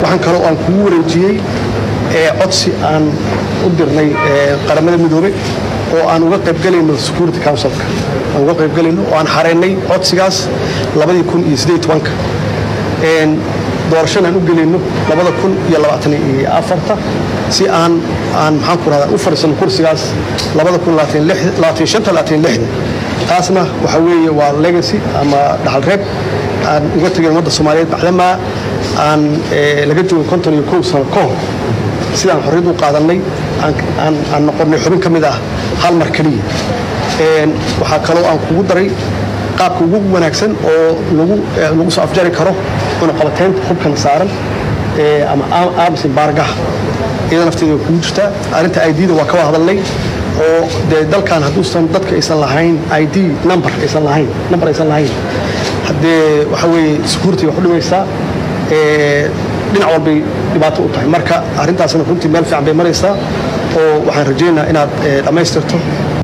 waxaan kaloo aan kugu wareejiyey codsi aan u dirnay qaramada midoobey oo aan uga qaybgelayno security councilka aan uga qaybgelayno oo aan xareynay codsigaas labadii kun iyo siddeed tobanka doorashana aan u gelayno labada kun iyo labaatan iyo afarta si aan aan maxaan ku rahdaa u fadhiisano kursigaas labada kun labaatan shanta labaatan lixda taasna waxa weeye waa legacy ama dhaxal reeb aan uga tegin ummadda soomaaliyeed bacdamaa aan laga joogin konton iyo kow sano ka hor sidaan xorriyad u qaadannay aan noqonnay xubin ka mid ah hal mar keliya waxaa kaloo aan kugu daray qaabka ugu wanaagsan oo lagu soo afjari karo cunaqabateynta hubkan saaran ama aamis baargaha iyada nafteeda kugu jirtaa arrinta idda waa ka wada hadalnay oo dee dalkan hadduusan dadka aysan lahayn id number aysan lahayn number aysan lahayn haddee waxa weeye security wax u dhimaysaa dhinac walbay dhibaato u tahay marka arrintaasna runtii meel fiican bay maraysaa oo waxaan rajaynayaa inaad dhammaystirto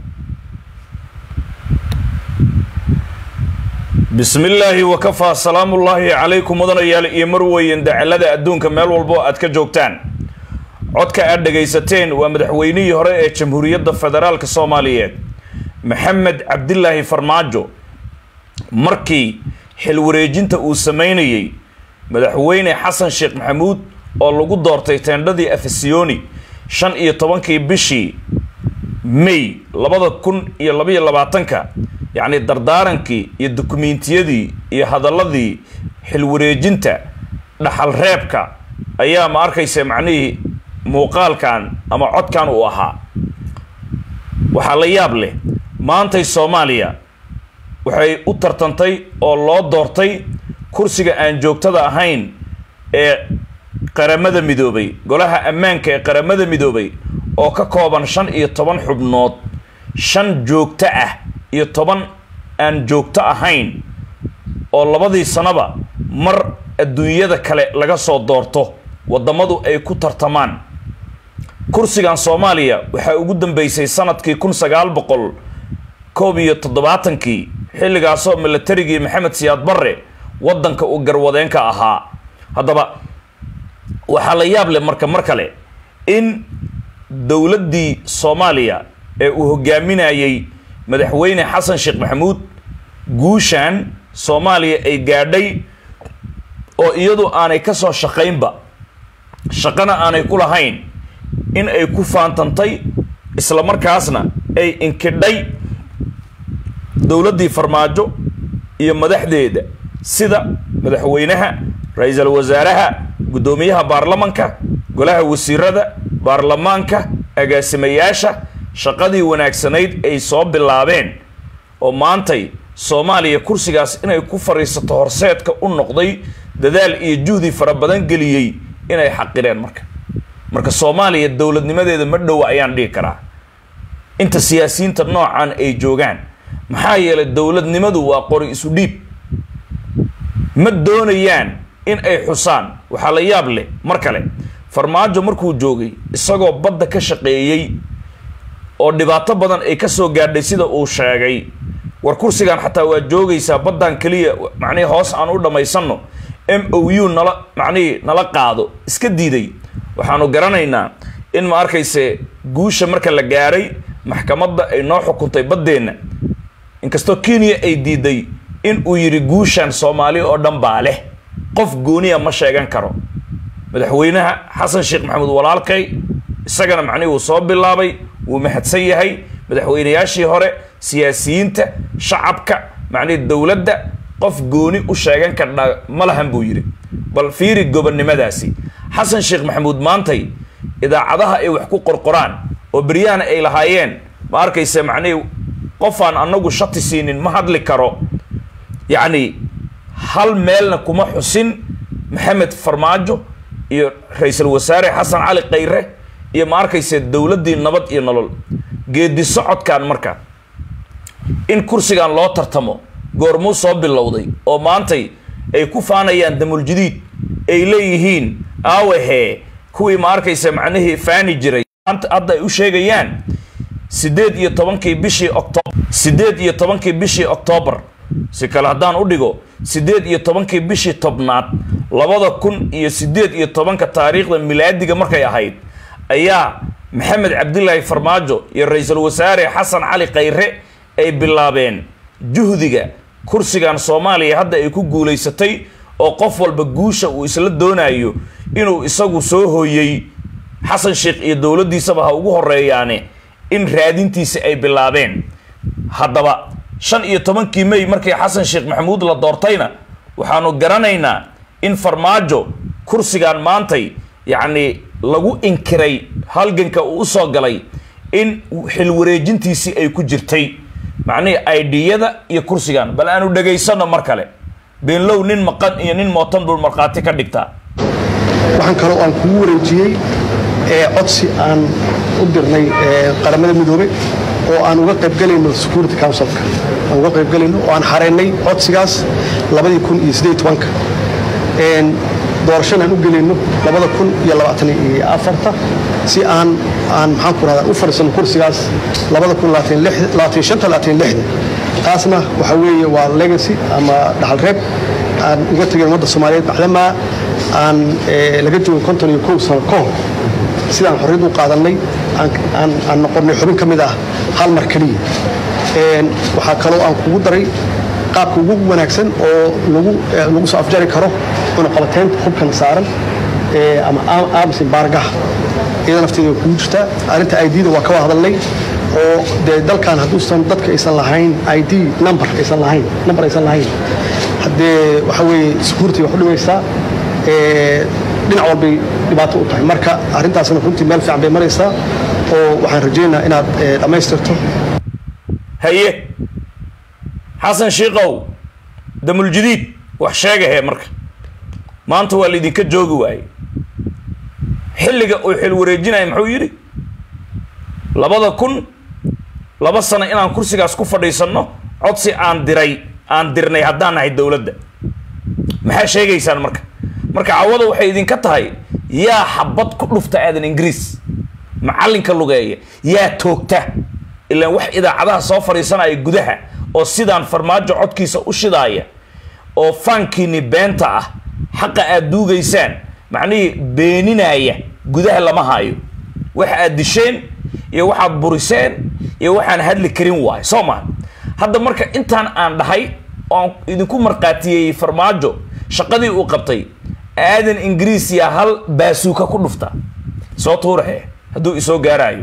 bismi illaahi wakafaa salaamullaahi calaykum mudanayaal iyo marweyn dacalada adduunka meel walbo aad ka joogtaan codka aad dhegaysateen waa madaxweynihii hore ee jamhuuriyadda federaalk soomaaliyeed maxamed cabdilaahi farmaajo markii xilwareejinta uu samaynayey madaxweyne xasan sheekh maxamuud oo lagu doortay teendhadii afasiyoni shan iyo tobankii bishii may labada kun iyo labaiyo labaatanka yacni dardaarankii iyo dukumiintiyadii iyo hadalladii xilwareejinta dhaxal reebka ayaa ma arkaysa macnihii muuqaalkan ama codkan uu ahaa waxaa la yaab leh maantay soomaaliya waxay u tartantay oo loo doortay kursiga aan joogtada ahayn ee qaramada midoobay golaha ammaanka ee qaramada midoobay oo ka kooban shan iyo toban xubnood shan joogto ah iyo toban aan joogto ahayn oo labadii sanaba mar adduunyada kale laga soo doorto waddamadu ay ku tartamaan kursigan soomaaliya waxaa ugu dambeysay sanadkii kun sagaal boqol koob iyo toddobaatankii xilligaasoo milatarigii maxamed siyaad barre waddanka uu garwadeenka ahaa haddaba waxaa la yaab leh marka mar kale in dowladdii soomaaliya ee uu hogaaminayey madaxweyne xasan sheekh maxamuud guushan soomaaliya ay gaadhay oo iyadu aanay ka soo shaqaynba shaqana aanay ku lahayn in ay ku faantantay isla markaasna ay inkidhay dowladdii farmaajo iyo madaxdeeda sida madaxweynaha ra-iisul wasaaraha guddoomiyaha baarlamanka golaha wasiirada baarlamaanka agaasimayaasha shaqadii wanaagsanayd ay soo bilaabeen oo maantay soomaaliya kursigaas inay ku fadhiisato horseedka u noqday dadaal iyo juhdi fara badan geliyey inay xaqireen marka marka soomaaliya dowladnimadeeda ma dhowa ayaan dhihi karaa inta siyaasiyiinta noocan ay joogaan maxaa yeelay dowladnimadu waa qori isu dhiib ma doonayaan in ay xusaan waxaa la yaab leh mar kale farmaajo markuu joogay isagoo badda ka shaqeeyey oo dhibaato badan ay ka soo gaadhay sida uu sheegay war kursigan xataa waa joogaysaa baddan keliya macnihii hoos aan u dhammaysanno m o u nala macnihii nala qaado iska diiday waxaanu garanaynaa in ma arkayse guusha marka la gaaray maxkamadda ay noo xukuntay baddeenna inkastoo kenya ay diiday in uu yidhi guushan soomaali oo dhan baa leh qof gooniya ma sheegan karo madaxweynaha xasan sheekh maxamuud walaalkay isagana macnihi wuu soo bilaabay wuu mahadsan yahay madaxweynayaashii hore siyaasiyiinta shacabka macnihi dowladda qof gooni u sheegan kardha ma lahan buu yidhi bal fiiri gobonnimadaasi xasan sheekh maxamuud maantay idaacadaha ay wax ku qorqoraan oo beryahana ay lahaayeen ma arkaysa macnihii qofaan anagu shati siinin ma hadli karo yacni hal meelna kuma xusin maxamed farmaajo iyo ra-iisul wasaare xasan cali khayre iyo ma arkayse dowladdii nabad iyo nolol geedi socodkan marka in kursigan loo tartamo goormuu soo bilowday oo maantay ay ku faanayaan damuljadiid ay leeyihiin aawahee kuwii ma arkaysa macnihii faani jiray hadda ay u sheegayaan siddeed iyo tobankii bishii octoobar siddeed iyo tobankii bishii oktoobar si kale haddaan u dhigo siddeed iyo tobankii bishii tobnaad labada kun iyo siddeed iyo tobanka taariikhda milaadiga markay ahayd ayaa maxamed cabdilaahi farmaajo iyo ra-iisul wasaare xasan cali khayre ay bilaabeen juhdiga kursigan soomaaliya hadda ay ku guulaysatay oo qof walba guusha uu isla doonayo inuu isagu soo hooyey xasan sheekh iyo dowladdiisaba ha ugu horeeyaane in raadintiisi ay bilaabeen haddaba shan iyo tobankii may markii xasan sheekh maxamuud la doortayna waxaanu garanaynaa in farmaajo kursigan maantay yacni lagu inkiray halganka uu usoo galay in xil wareejintiisii ay ku jirtay macnihii aidiyada iyo kursigan bal aanu dhegaysano mar kale beenlow nin maqan iyo nin mootan buu markhaati ka dhigtaa waxaan kaloo aan kugu wareejiyey ee codsi aan u dirnay qaramada midoobey oo aan uga qaybgelayno security councilka aan uga qaybgelayno oo aan xareynay codsigaas labadii kun iyo siddeed tobanka doorashana aan u gelayno labada kun iyo labaatan iyo afarta si aan aan maxaan ku rahdaa u fadhiisano kursigaas labada kun labaatan shanta labaatan lixda taasna waxa weeye waa legacy ama dhaxal reeb aan uga tegin ummadda soomaaliyeed bacdamaa aan laga joogin konton iyo kow sano ka hor sidaan xorriyad u qaadannay aan noqonnay xubin ka mid ah hal mar keliya waxaa kaloo aan kugu daray qaabka ugu wanaagsan oo lagu soo afjari karo cunaqabateynta hubkan saaran ama aamis baargaha iyada nafteeda kugu jirtaa arrinta idda waa ka wada hadalnay oo dee dalkan hadduusan dadka aysan lahayn id number aysan lahayn number aysan lahayn haddee waxa weeye security wax u dhimaysaa dhinac walbay dhibaato u tahay marka arrintaasna runtii meel fiican bay maraysaa oo waxaan rajaynayaa inaad dhammaystirto haye xasan shiikow damuljadiid wax sheegahee marka maanta waa laydinka joogi waaye xilliga uu xil wareejinaya muxuu yidhi labada kun laba sano inaan kursigaas ku fadhiisanno codsi aan diray aan dirnay haddaan nahay dowladda maxaa sheegaysaan marka marka cawada waxay idinka tahay yaa xabad ku dhufta aadan ingiriis macallinka lugeeya yaa toogta ilaan wax idaacadaha soo fadhiisanaya gudaha oo sidaan farmaajo codkiisa u shidaaya oo faankiini beenta ah xaqa aad duugaysaan macnihii beeninaya gudaha lama haayo waxa aad disheen iyo waxaad buriseen iyo waxaan hadli karin waayo soo maha hadda marka intaan aan dhahay oan idinku markhaatiyeeyey farmaajo shaqadii uu qabtay aadan ingiriis yaa hal baasuuka ku dhufta soo tuurahe hadduu isoo gaaraayo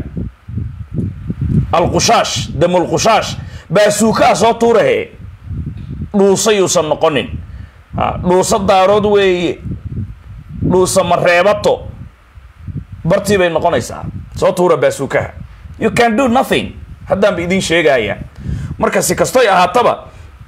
alqushaash damulqushaash baasuukaa soo tuurahe dhuusa yuusan noqonin dhuusa daarood weeye dhuusa mareebato bartii bay noqonaysaa soo tuura baasuukaha you can do nothing haddaan ba idiin sheegaya marka si kastoy ahaataba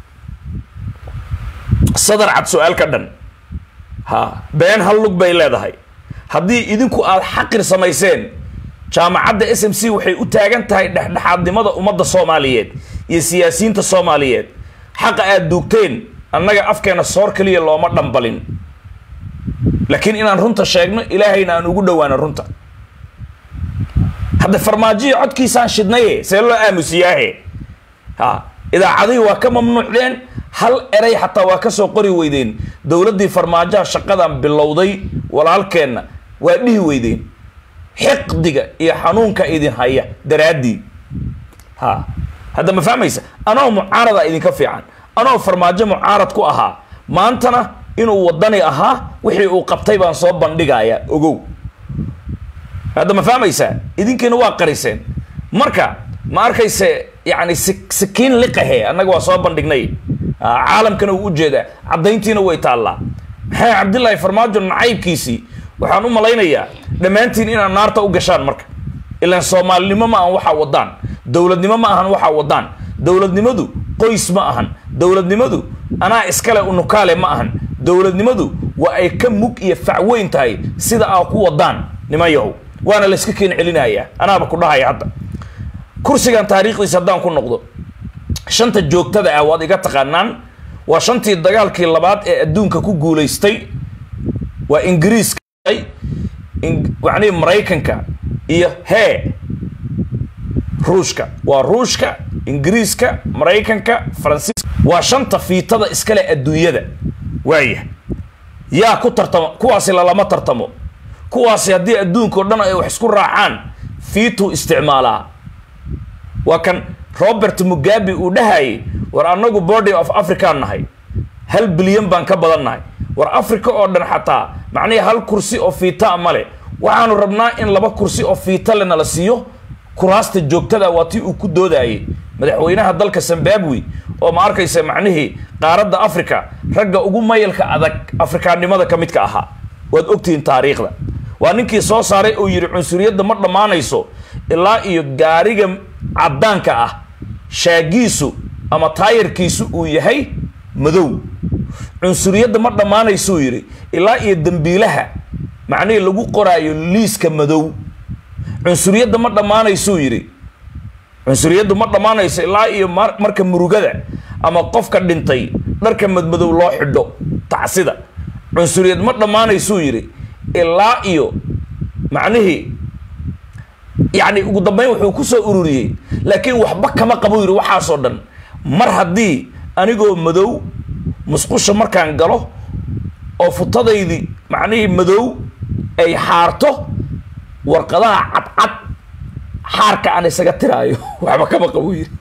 sadar cad su-aal ka dhan ha been hal lug bay leedahay haddii idinku aad xaqir samayseen jaamacadda s m c waxay u taagan tahay dhexdhexaadnimada ummadda soomaaliyeed iyo siyaasiyiinta soomaaliyeed xaqa aad duugteen annaga afkeena soor keliya looma dhambalin laakiin inaan runta sheegno ilaahayna aan ugu dhowaano runta hadda farmaajiya codkiisaan shidnaye see loo aamusiyaahe ha idaacadihii waa ka mamnuucdeen hal eray xataa waa kasoo qori weydeen dowladdii farmaajaha shaqadan bilowday walaalkeenna waa dhihi weydeen xiqdiga iyo xanuunka idin haya daraaddii ha hadda ma fahmaysa anoo mucaarada idinka fiican anoo farmaajo mucaarad ku ahaa maantana inuu wadani ahaa wixii uu qabtay baan soo bandhigayaa ogow hadda ma fahmaysaa idinkiina waa qariseen marka ma arkayse yani sikiin liqahe annaga waa soo bandhignay caalamkana uu ujeedaa caddayntiina way taallaa maxaa cabdillaahi farmaajo nacaybkiisii waxaan u malaynayaa dhammaantiin inaad naarta u gashaan marka ilaan soomaalinimo ma ahan waxaa wadaan dowladnimo ma ahan waxaa wadaan dowladnimadu qoys ma ahan dowladnimadu anaa iskale unukaale ma ahan dowladnimadu waa ay ka mug iyo facweyn tahay sida aa ku wadaan niman yahow waana layska keen celinayaa anaaba ku dhahaya hadda kursigan taariikhdiisa haddaan ku noqdo shanta joogtada ah waad iga taqaanaan waa shantii dagaalkii labaad ee adduunka ku guulaystay waa ingiriiska macnihii maraykanka iyo hee ruushka waa ruushka ingiriiska maraykanka faransiiska waa shanta fiitada iskale adduunyada waaya yaa ku tartamo kuwaasi lalama tartamo kuwaasi haddii adduunka o dhan ay wax isku raacaan fiituu isticmaalaa waa kan robert mugabe uu dhahayay war annagu body of africa nahay hal bilyan baan ka badan nahay war africa oo dhan xataa macnihii hal kursi oo fiitaa male waxaanu rabnaa in laba kursi oo fiita le nala siiyo kuraasta joogtada waa tii uu ku doodayay madaxweynaha dalka zimbabwe oo ma arkaysa macnihii qaaradda africa ragga ugu mayalka adag afrikaannimada ka midka ahaa waad ogtihiin taariikhda waa ninkii soo saaray oo yidhi cunsuriyadda ma dhammaanayso ilaa iyo gaariga caddaanka ah shaagiisu ama taayarkiisu uu yahay madow cunsuriyadda ma dhammaanaysuu yidhi ilaa iyo dembiilaha macnihii lagu qoraayo liiska madow cunsuriyadda ma dhammaanaysuu yidhi cunsuriyaddu ma dhammaanayso ilaa iyo marka murugada ama qofka dhintay dharka madmadow loo xidho tacsida cunsuriyad ma dhammaanaysuu yidhi ilaa iyo macnihii yacni ugu dambeyn wuxuu ku soo ururiyey laakiin waxba kama qabo yidhi waxaasoo dhan mar haddii anigoo madow musqusha markaan galo oo futadaydii macnihii madow ay xaarto warqadaha cadcad xaarka aan isaga tiraayo waxba kama qabo yidhi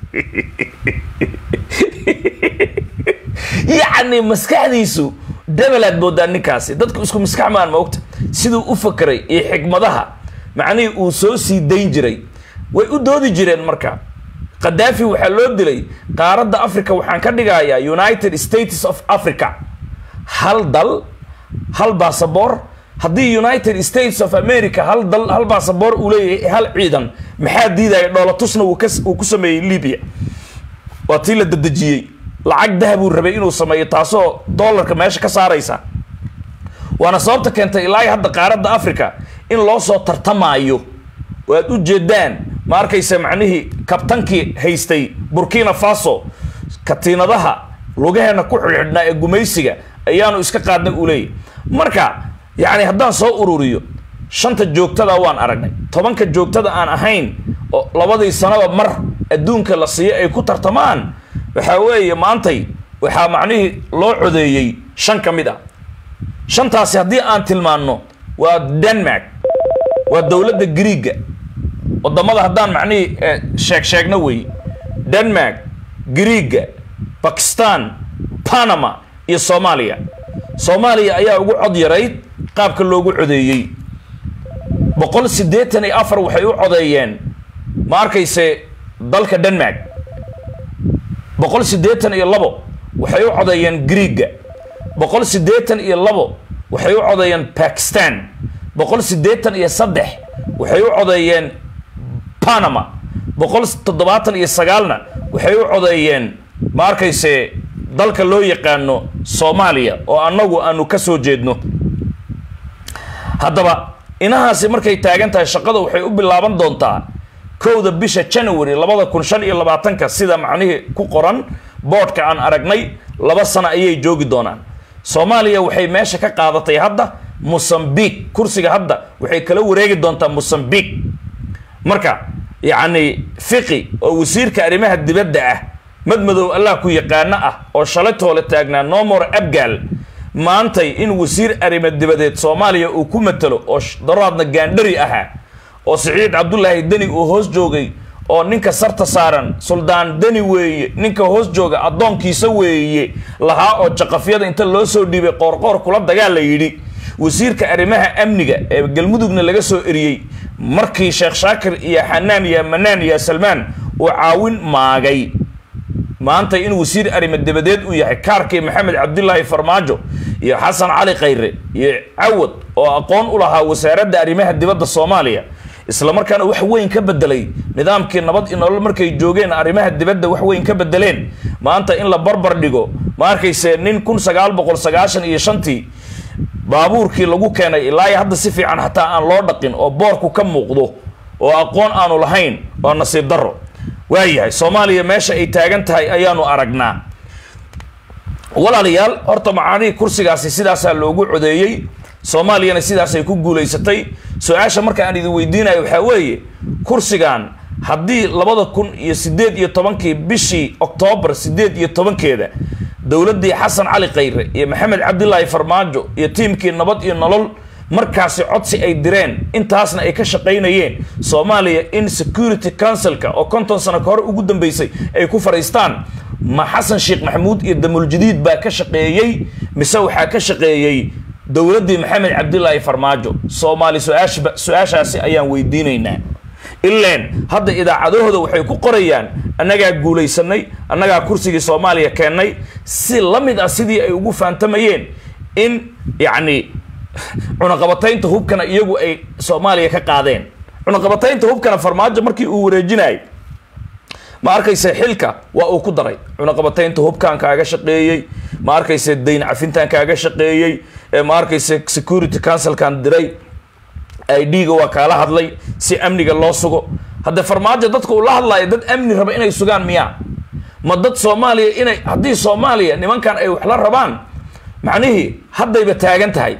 yacni maskaxdiisu dabalaad moodaa ninkaasi dadku isku maskax maan maogta siduu u fakeray iyo xikmadaha macnihii uu soo sii dayn jiray way u doodi jireen marka khadaafi waxaa loo dilay qaaradda africa waxaan ka dhigayaa united states of africa hal dal hal basaboor haddii united states of america hal dal hal basaboor uu leeyahay hal ciidan maxaa diidaya dhoolatusna uu uu ku sameeyey libya waa tii la dadejiyey lacag dahabuu rabay inuu sameeyo taasoo dollarka meesha ka saaraysa waana sababta keentay ilaa hadda qaaradda africa in loo soo tartamaayo oo aad u jeedaan ma arkaysa macnihii kabtankii haystay burkina faso katiinadaha lugaheena ku xidhxidhnaa ee gumaysiga ayaanu iska qaadnay uu leeyahy marka yacni haddaan soo ururiyo shanta joogtada waan aragnay tobanka joogtada aan ahayn oo labadii sanaba mar adduunka la siiyo ay ku tartamaan waxaa weeye maantay waxaa macnihii loo codeeyey shan ka mid ah shantaasi haddii aan tilmaanno waa denmark waa dowladda griiga wadamada haddaan macnihii sheeg sheegno wey denmark griiga bakistan panama iyo soomaaliya soomaaliya ayaa ugu cod yarayd qaabka loogu codeeyey boqol siddeetan iyo afar waxay u codeeyeen ma arkayse dalka denmark boqol siddeetan iyo labo waxay u codeeyeen griiga boqol siddeetan iyo labo waxay u codeeyeen bakistan boqol siddeetan iyo saddex waxay u codeeyeen panama boqol toddobaatan iyo sagaalna waxay u codeeyeen ma arkayse dalka loo yaqaano soomaaliya oo annagu aanu ka soo jeedno haddaba inahaasi markay taagan tahay shaqada waxay u bilaaban doontaa kowda bisha january labada kun shan iyo labaatanka sida macnihii ku qoran boodhka aan aragnay laba sano ayay joogi doonaan soomaaliya waxay meesha ka qaadatay hadda mosambiq kursiga hadda waxay kala wareegi doontaa mosambiq marka yacni fiqi oo wasiirka arrimaha dibadda ah madmadow allah ku yaqaano ah oo shalay toole taagnaa nomor abgaal maantay in wasiir arrimo dibadeed soomaaliya uu ku matalo oo daraadna gaandhari ahaa oo siciid cabdulaahi deni uu hoos joogay oo ninka sarta saaran suldaan deni weeye ninka hoos jooga addoonkiisa weeye lahaa oo jaqafyada inta loo soo dhiibay qoorqoor kula dagaal la yidhi wasiirka arrimaha amniga ee galmudugna laga soo eriyey markii sheekh shaakir iyo xanaan iyo manaan iyo salmaan uu caawin maagay maanta in wasiir arrimo dibadeed uu yahay kaarkii maxamed cabdulaahi farmaajo iyo xasan cali khayre iyo cawad oo aqoon u lahaa wasaaradda arrimaha dibadda soomaaliya isla markaana wax weyn ka bedelay nidaamkii nabad iyo nolol markay joogeen arrimaha dibadda wax weyn ka bedeleen maanta in la barbar dhigo ma arkayse nin kun sagaal boqol sagaashan iyo shantii baabuurkii lagu keenay ilaa hadda si fiican xataa aan loo dhaqin oo boorku ka muuqdo oo aqoon aanu lahayn oo nasiib darro waayahay soomaaliya meesha ay taagan tahay ayaanu aragnaa walaalayaal horta macaanihii kursigaasi sidaasaa loogu codeeyey soomaaliyana sidaasay ku guulaysatay su-aasha marka aan idin weydiinayo waxaa weeye kursigan haddii labada kun iyo sideed iyo tobankii bishii oktoobar sideed iyo tobankeeda dowladdii xasan cali khayre iyo maxamed cabdilaahi farmaajo iyo tiimkii nabad iyo nolol markaasi codsi ay direen intaasna ay ka shaqaynayeen soomaaliya in security councilka oo konton sano ka hor ugu dambeysay ay ku fadhiistaan ma xasan sheekh maxamuud iyo damuljadiid baa ka shaqeeyey mise waxaa ka shaqeeyey dowladdii maxamed cabdilaahi farmaajo soomaali su-aashba su-aashaasi ayaan weydiinaynaa ileen hadda idaacadahooda waxay ku qorayaan annagaa guulaysanay annagaa kursigii soomaaliya keennay si la mid ah sidii ay ugu faantamayeen in yacni cunaqabataynta hubkana iyagu ay soomaaliya ka qaadeen cunaqabataynta hubkana farmaajo markii uu wareejinayay ma arkayse xilka waa uu ku daray cunaqabataynta hubkan kaaga shaqeeyey ma arkayse dayn cafintan kaaga shaqeeyey ma arkayse security councilkan diray idga waa kaala hadlay si amniga loo sugo haddee farmaajo dadka uu la hadlaayo dad amni raba inay sugaan miyaa ma dad soomaaliya inay haddii soomaaliya nimankan ay wax la rabaan macnihii haddayba taagan tahay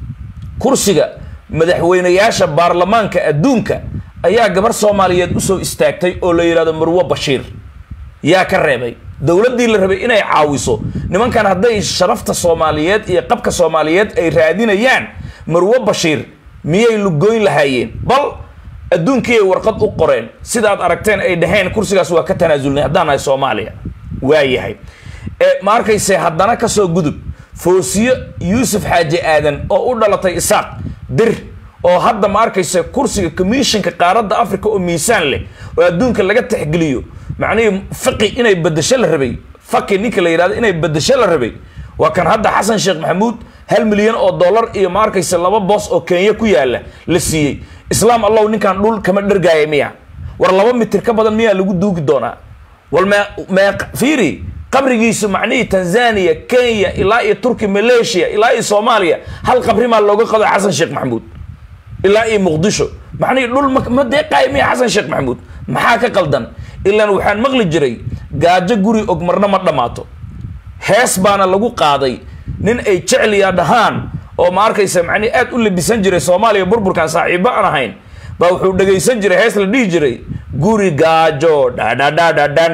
kursiga madaxweynayaasha baarlamaanka adduunka ayaa gabar soomaaliyeed usoo istaagtay oo la yidhahdo marwo bashiir yaa ka reebay dowladdii la rabay inay caawiso nimankan hadday sharafta soomaaliyeed iyo qabka soomaaliyeed ay raadinayaan marwo bashiir miyay lugoyn lahaayeen bal adduunkii ay warqad u qoreen sidaad aragteen ay dhaheen kursigaas waa ka tanaasulnay haddaan nahay soomaaliya waa yahay ma arkayse haddana kasoo gudub foosiyo yuusuf xaaji aadan oo u dhalatay isaaq dir oo hadda ma arkayse kursiga commissionka qaaradda africa oo miisaan leh oo adduunka laga tixgeliyo macnihii faqi inay bedesho la rabay faqi ninka la yidhahdo inay bedesho la rabay waa kan hadda xasan sheekh maxamuud hal milyan oo dollar iyo ma arkayse laba boos oo kenya ku yaala la siiyey islaam allow ninkan dhul kama dhergaaya miya war laba mitir ka badan miyaa lagu duugi doonaa wal me mee fiiri qabrigiisu macnihii tanzania kenya ilaa iyo turki malaysia ilaa iyo soomaaliya hal qabrimaa looga qado xasan sheekh maxamuud ilaa iyo muqdisho macnihii dhul ma ma deeqaayo miya xasan sheekh maxamuud maxaa ka qaldan ilaan waxaan maqli jiray gaajo guri og marna ma dhammaato hees baana lagu qaaday nin ay jecliya dhahaan oo ma arkaysa macnihi aad u labisan jiray soomaaliya burburkan saaxiibo aan ahayn baa wuxuu dhegaysan jiray hees la dhihi jiray guri gaajo dhadhadhadhadhan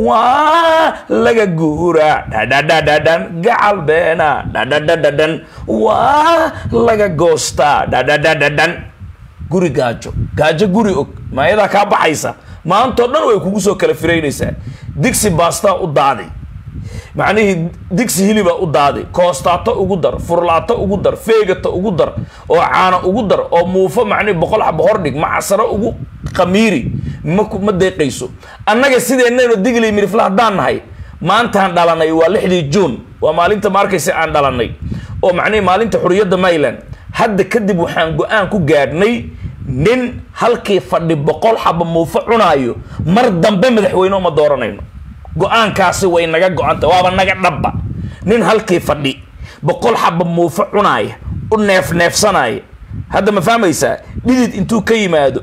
waa laga guura dhadhadhadhadhan gacal beena dhadhadhadhadhan waa laga goostaa dhadhadhadhadhan guri gaajo gaajo guri og maayadaa kaa baxaysa maantao dhan way kugu soo kala firaynaysaa digsi baastaa u daaday macnihii digsi hiliba u daaday koostaato ugu dar furlaato ugu dar feegata ugu dar oo caano ugu dar oo muufo macnihi boqol xaba hordhig macasaro ugu qamiiri ma ma deeqayso annaga sideennayno digli mirifla haddaan nahay maantaan dhalanay waa lixdii juun waa maalinta ma arkaysa aan dhalanay oo macnihi maalinta xuriyadda mayland hadda kadib waxaan go-aan ku gaadhnay nin halkii fadhi boqol xaba muufo cunaayo mar dambe madaxweyne uma dooranayno go-aankaasi way naga go-anta waaba naga dhabba nin halkii fadhi boqol xaba muufo cunaaya u neef neefsanaya hadda ma fahmaysaa dhidid intuu ka yimaado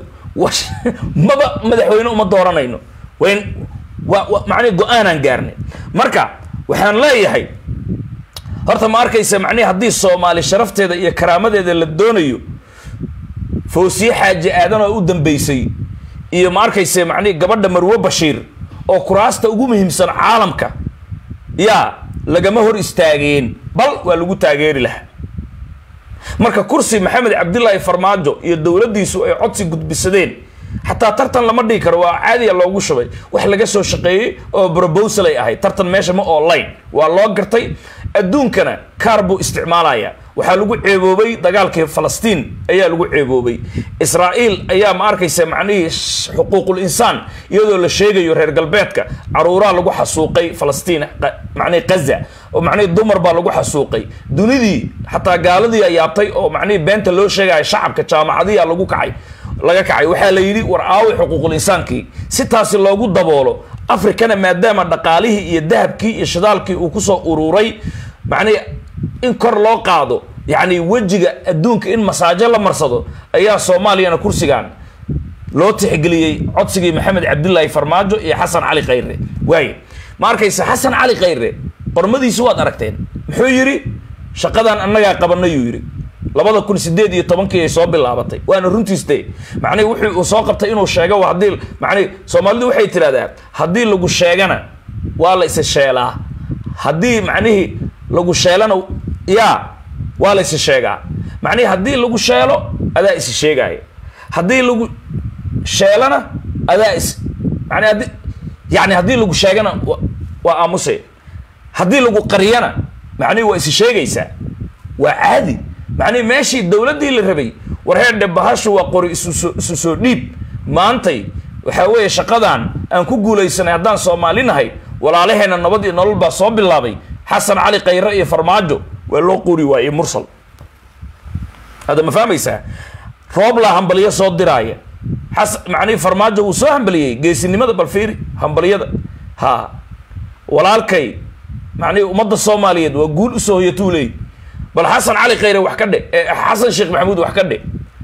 maba madaxweyne uma dooranayno wayn wa macnihi go-aanaan gaarnay marka waxaan leeyahay horta ma arkaysa macnihi haddii soomaali sharafteeda iyo karaamadeeda la doonayo fawsiye xaaji aadan oo u dambeysay iyo ma arkayse macnihi gabadha marwo bashiir oo kuraasta ugu muhiimsan caalamka yaa lagama hor istaageen bal waa lagu taageeri lahaa marka kursi maxamed cabdilaahi farmaajo iyo dowladdiisu ay codsi gudbisadeen xataa tartan lama dhigi karo waa caadiya loogu shubay wax laga soo shaqeeyey oo brobosal ay ahayd tartan meesha ma online waa loo gartay adduunkana kaar buu isticmaalaya waxaa lagu ceeboobay dagaalkii falastiin ayaa lagu ceeboobay israa'iil ayaa ma arkaysa macnihii xuquuqul insaan iyadoo la sheegayo reer galbeedka caruuraa lagu xasuuqay falastiin macnihi gaza oo macnihii dumar baa lagu xasuuqay dunidii xataa gaaladii a yaabtay oo macnihii beenta loo sheegaya shacabka jaamacadiya lagu kacay laga kacay waxaa la yidhi war aawi xuquuqul insaankii si taasi loogu daboolo afrikana maadaama dhaqaalihii iyo dahabkii iyo shidaalkii uu kusoo ururay macnihi in kor loo qaado yacni wejiga adduunka in masaajo la marsado ayaa soomaaliyana kursigan loo tixgeliyey codsigii maxamed cabdilaahi farmaajo iyo xasan cali khayre waaye ma arkaysa xasan cali khayre qormadiisi waad aragteen muxuu yidhi shaqadan annagaa qabanayuu yidhi labada kun sideed iyo tobankii ay soo bilaabatay waana runtiiste macnihi wuxuu uu soo qabtay inuu sheego haddii macnihi soomaalidu waxay tidhahdaa haddii lagu sheegana waa la isa sheelaa haddii macnihii lagu sheelana yaa waa la isi sheegaa macnihii haddii lagu sheelo adaa isi sheegaya haddii lagu sheelana adaa is mani haddii yani haddii lagu sheegana wa- waa aamusaya haddii lagu qariyana macnihi waa isi sheegaysaa waa caadi macnihi meeshii dowladdii la rabay war heerdhe bahashu waa qori isu soo isu soo dhiib maantay waxaa weeye shaqadan aan ku guulaysanay haddaan soomaali nahay walaalaheena nabad iyo nolol baa soo bilaabay xasan cali khayre iyo farmaajo waa loo quri waayey mursal hadda ma fahmaysaa rooblaa hambaliyo soo diraaya xas macnihi farmaajo wuu soo hambaliyey geesinimada balfiiri hambaliyada ha walaalkay macnihi ummadda soomaaliyeed waa guul usoo hoyatuu leey bal xasan cali khayre wax ka dhe eh, xasan sheekh maxamuud wax ka dhe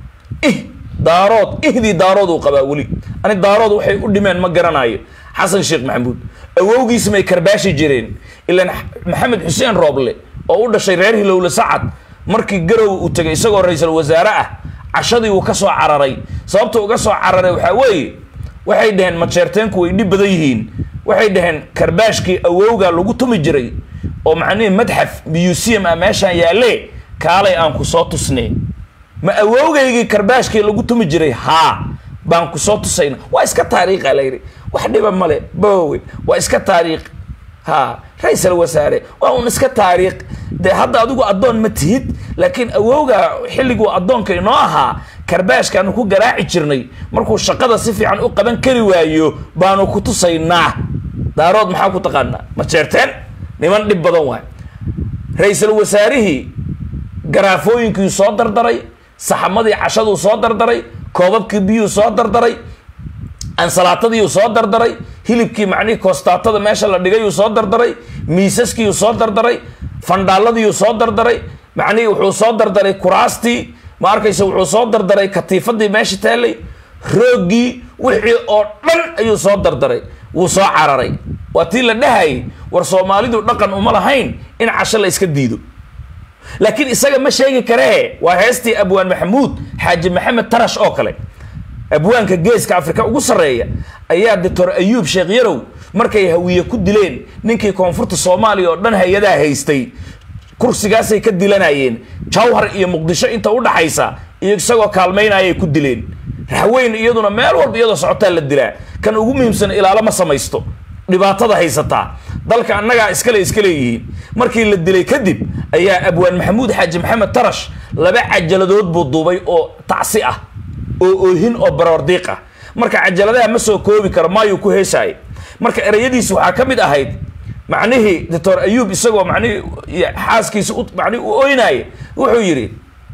ih daarood ihdii daarood uu qabaa weli ani daarood waxay u dhimeen ma garanayo xasan sheekh maxamuud awowgiis may karbaashi jireen ilaan maxamed xuseen rooble oo u dhashay reer hilowle sacad markii garow uu tegay isagoo ra-iisul wasaare ah cashadii uu ka soo cararay sababta uga soo cararay waxaa weeye waxay dhaheen majeerteenku way dhib badan yihiin waxay dhaheen karbaashkii awowga lagu tumi jiray oo macnihii madxaf museum ah meeshaan yaalle kaalay aan ku soo tusnay ma awowgaygii karbaashkii lagu tumi jiray haa baan ku soo tusayna waa iska taariikha la yidhi wax dhiba male bowe waa iska taariikh ha ra-iisal wasaare waa un iska taariikh dee hadda adigu addoon ma tihid laakiin awowga xilliguu addoonka inoo ahaa karbaashkaanu ku garaaci jirnay markuu shaqada si fiican u qaban kari waayo baanu ku tusaynaa daarood maxaa ku taqaanaa ma jeerteen niman dhib badan waay ra-iisul wasaarihii garaafooyinkii soo dardaray saxamadii cashaduu soo dardaray koobabkii biyuu soo dardaray ansalaatadiiuu soo dardaray hilibkii macnihii koostaatada meesha la dhigayuu soo dardaray miisaskiiuu soo dardaray fandhaaladiiuu soo dardaray macnihii wuxuu soo dardaray kuraastii ma arkaysa wuxuu soo dardaray katiifadii meesha taallay rooggii wixii oo dhan ayuu soo dardaray wuu soo cararay waa tii la dhahayay war soomaalidu dhaqan uma lahayn in casho la iska diido laakiin isaga ma sheegi karee waa heestii abwaan maxamuud xaaji maxamed tarash oo kale abwaanka geeska afrika ugu sarreeya ayaa doctor ayuub sheekh yarow markay hawiye ku dileen ninkii koonfurta soomaaliya oo dhan hay-adaha haystay kursigaasay ka dilanayeen jawhar iyo muqdisho inta u dhaxaysa iyo isagoo kaalmaynayay ku dileen raxweyn iyaduna meel walba iyadoo socotaa la dilaa kan ugu muhiimsan ilaalo ma samaysto dhibaatada haysataa dalka annagaa iskale iska leeyihiin markii la dilay kadib ayaa abwaan maxamuud xaaji maxamed tarash laba cajaladood buu duubay oo tacsi ah oo oohin oo baroordiiq ah marka cajaladaha ma soo koobi karo maayuu ku heesaayay marka ereyadiisi waxaa ka mid ahayd macnihii doctor ayuub isagoo macnihii xaaskiisa u macnihi u oynaaya wuxuu yidhi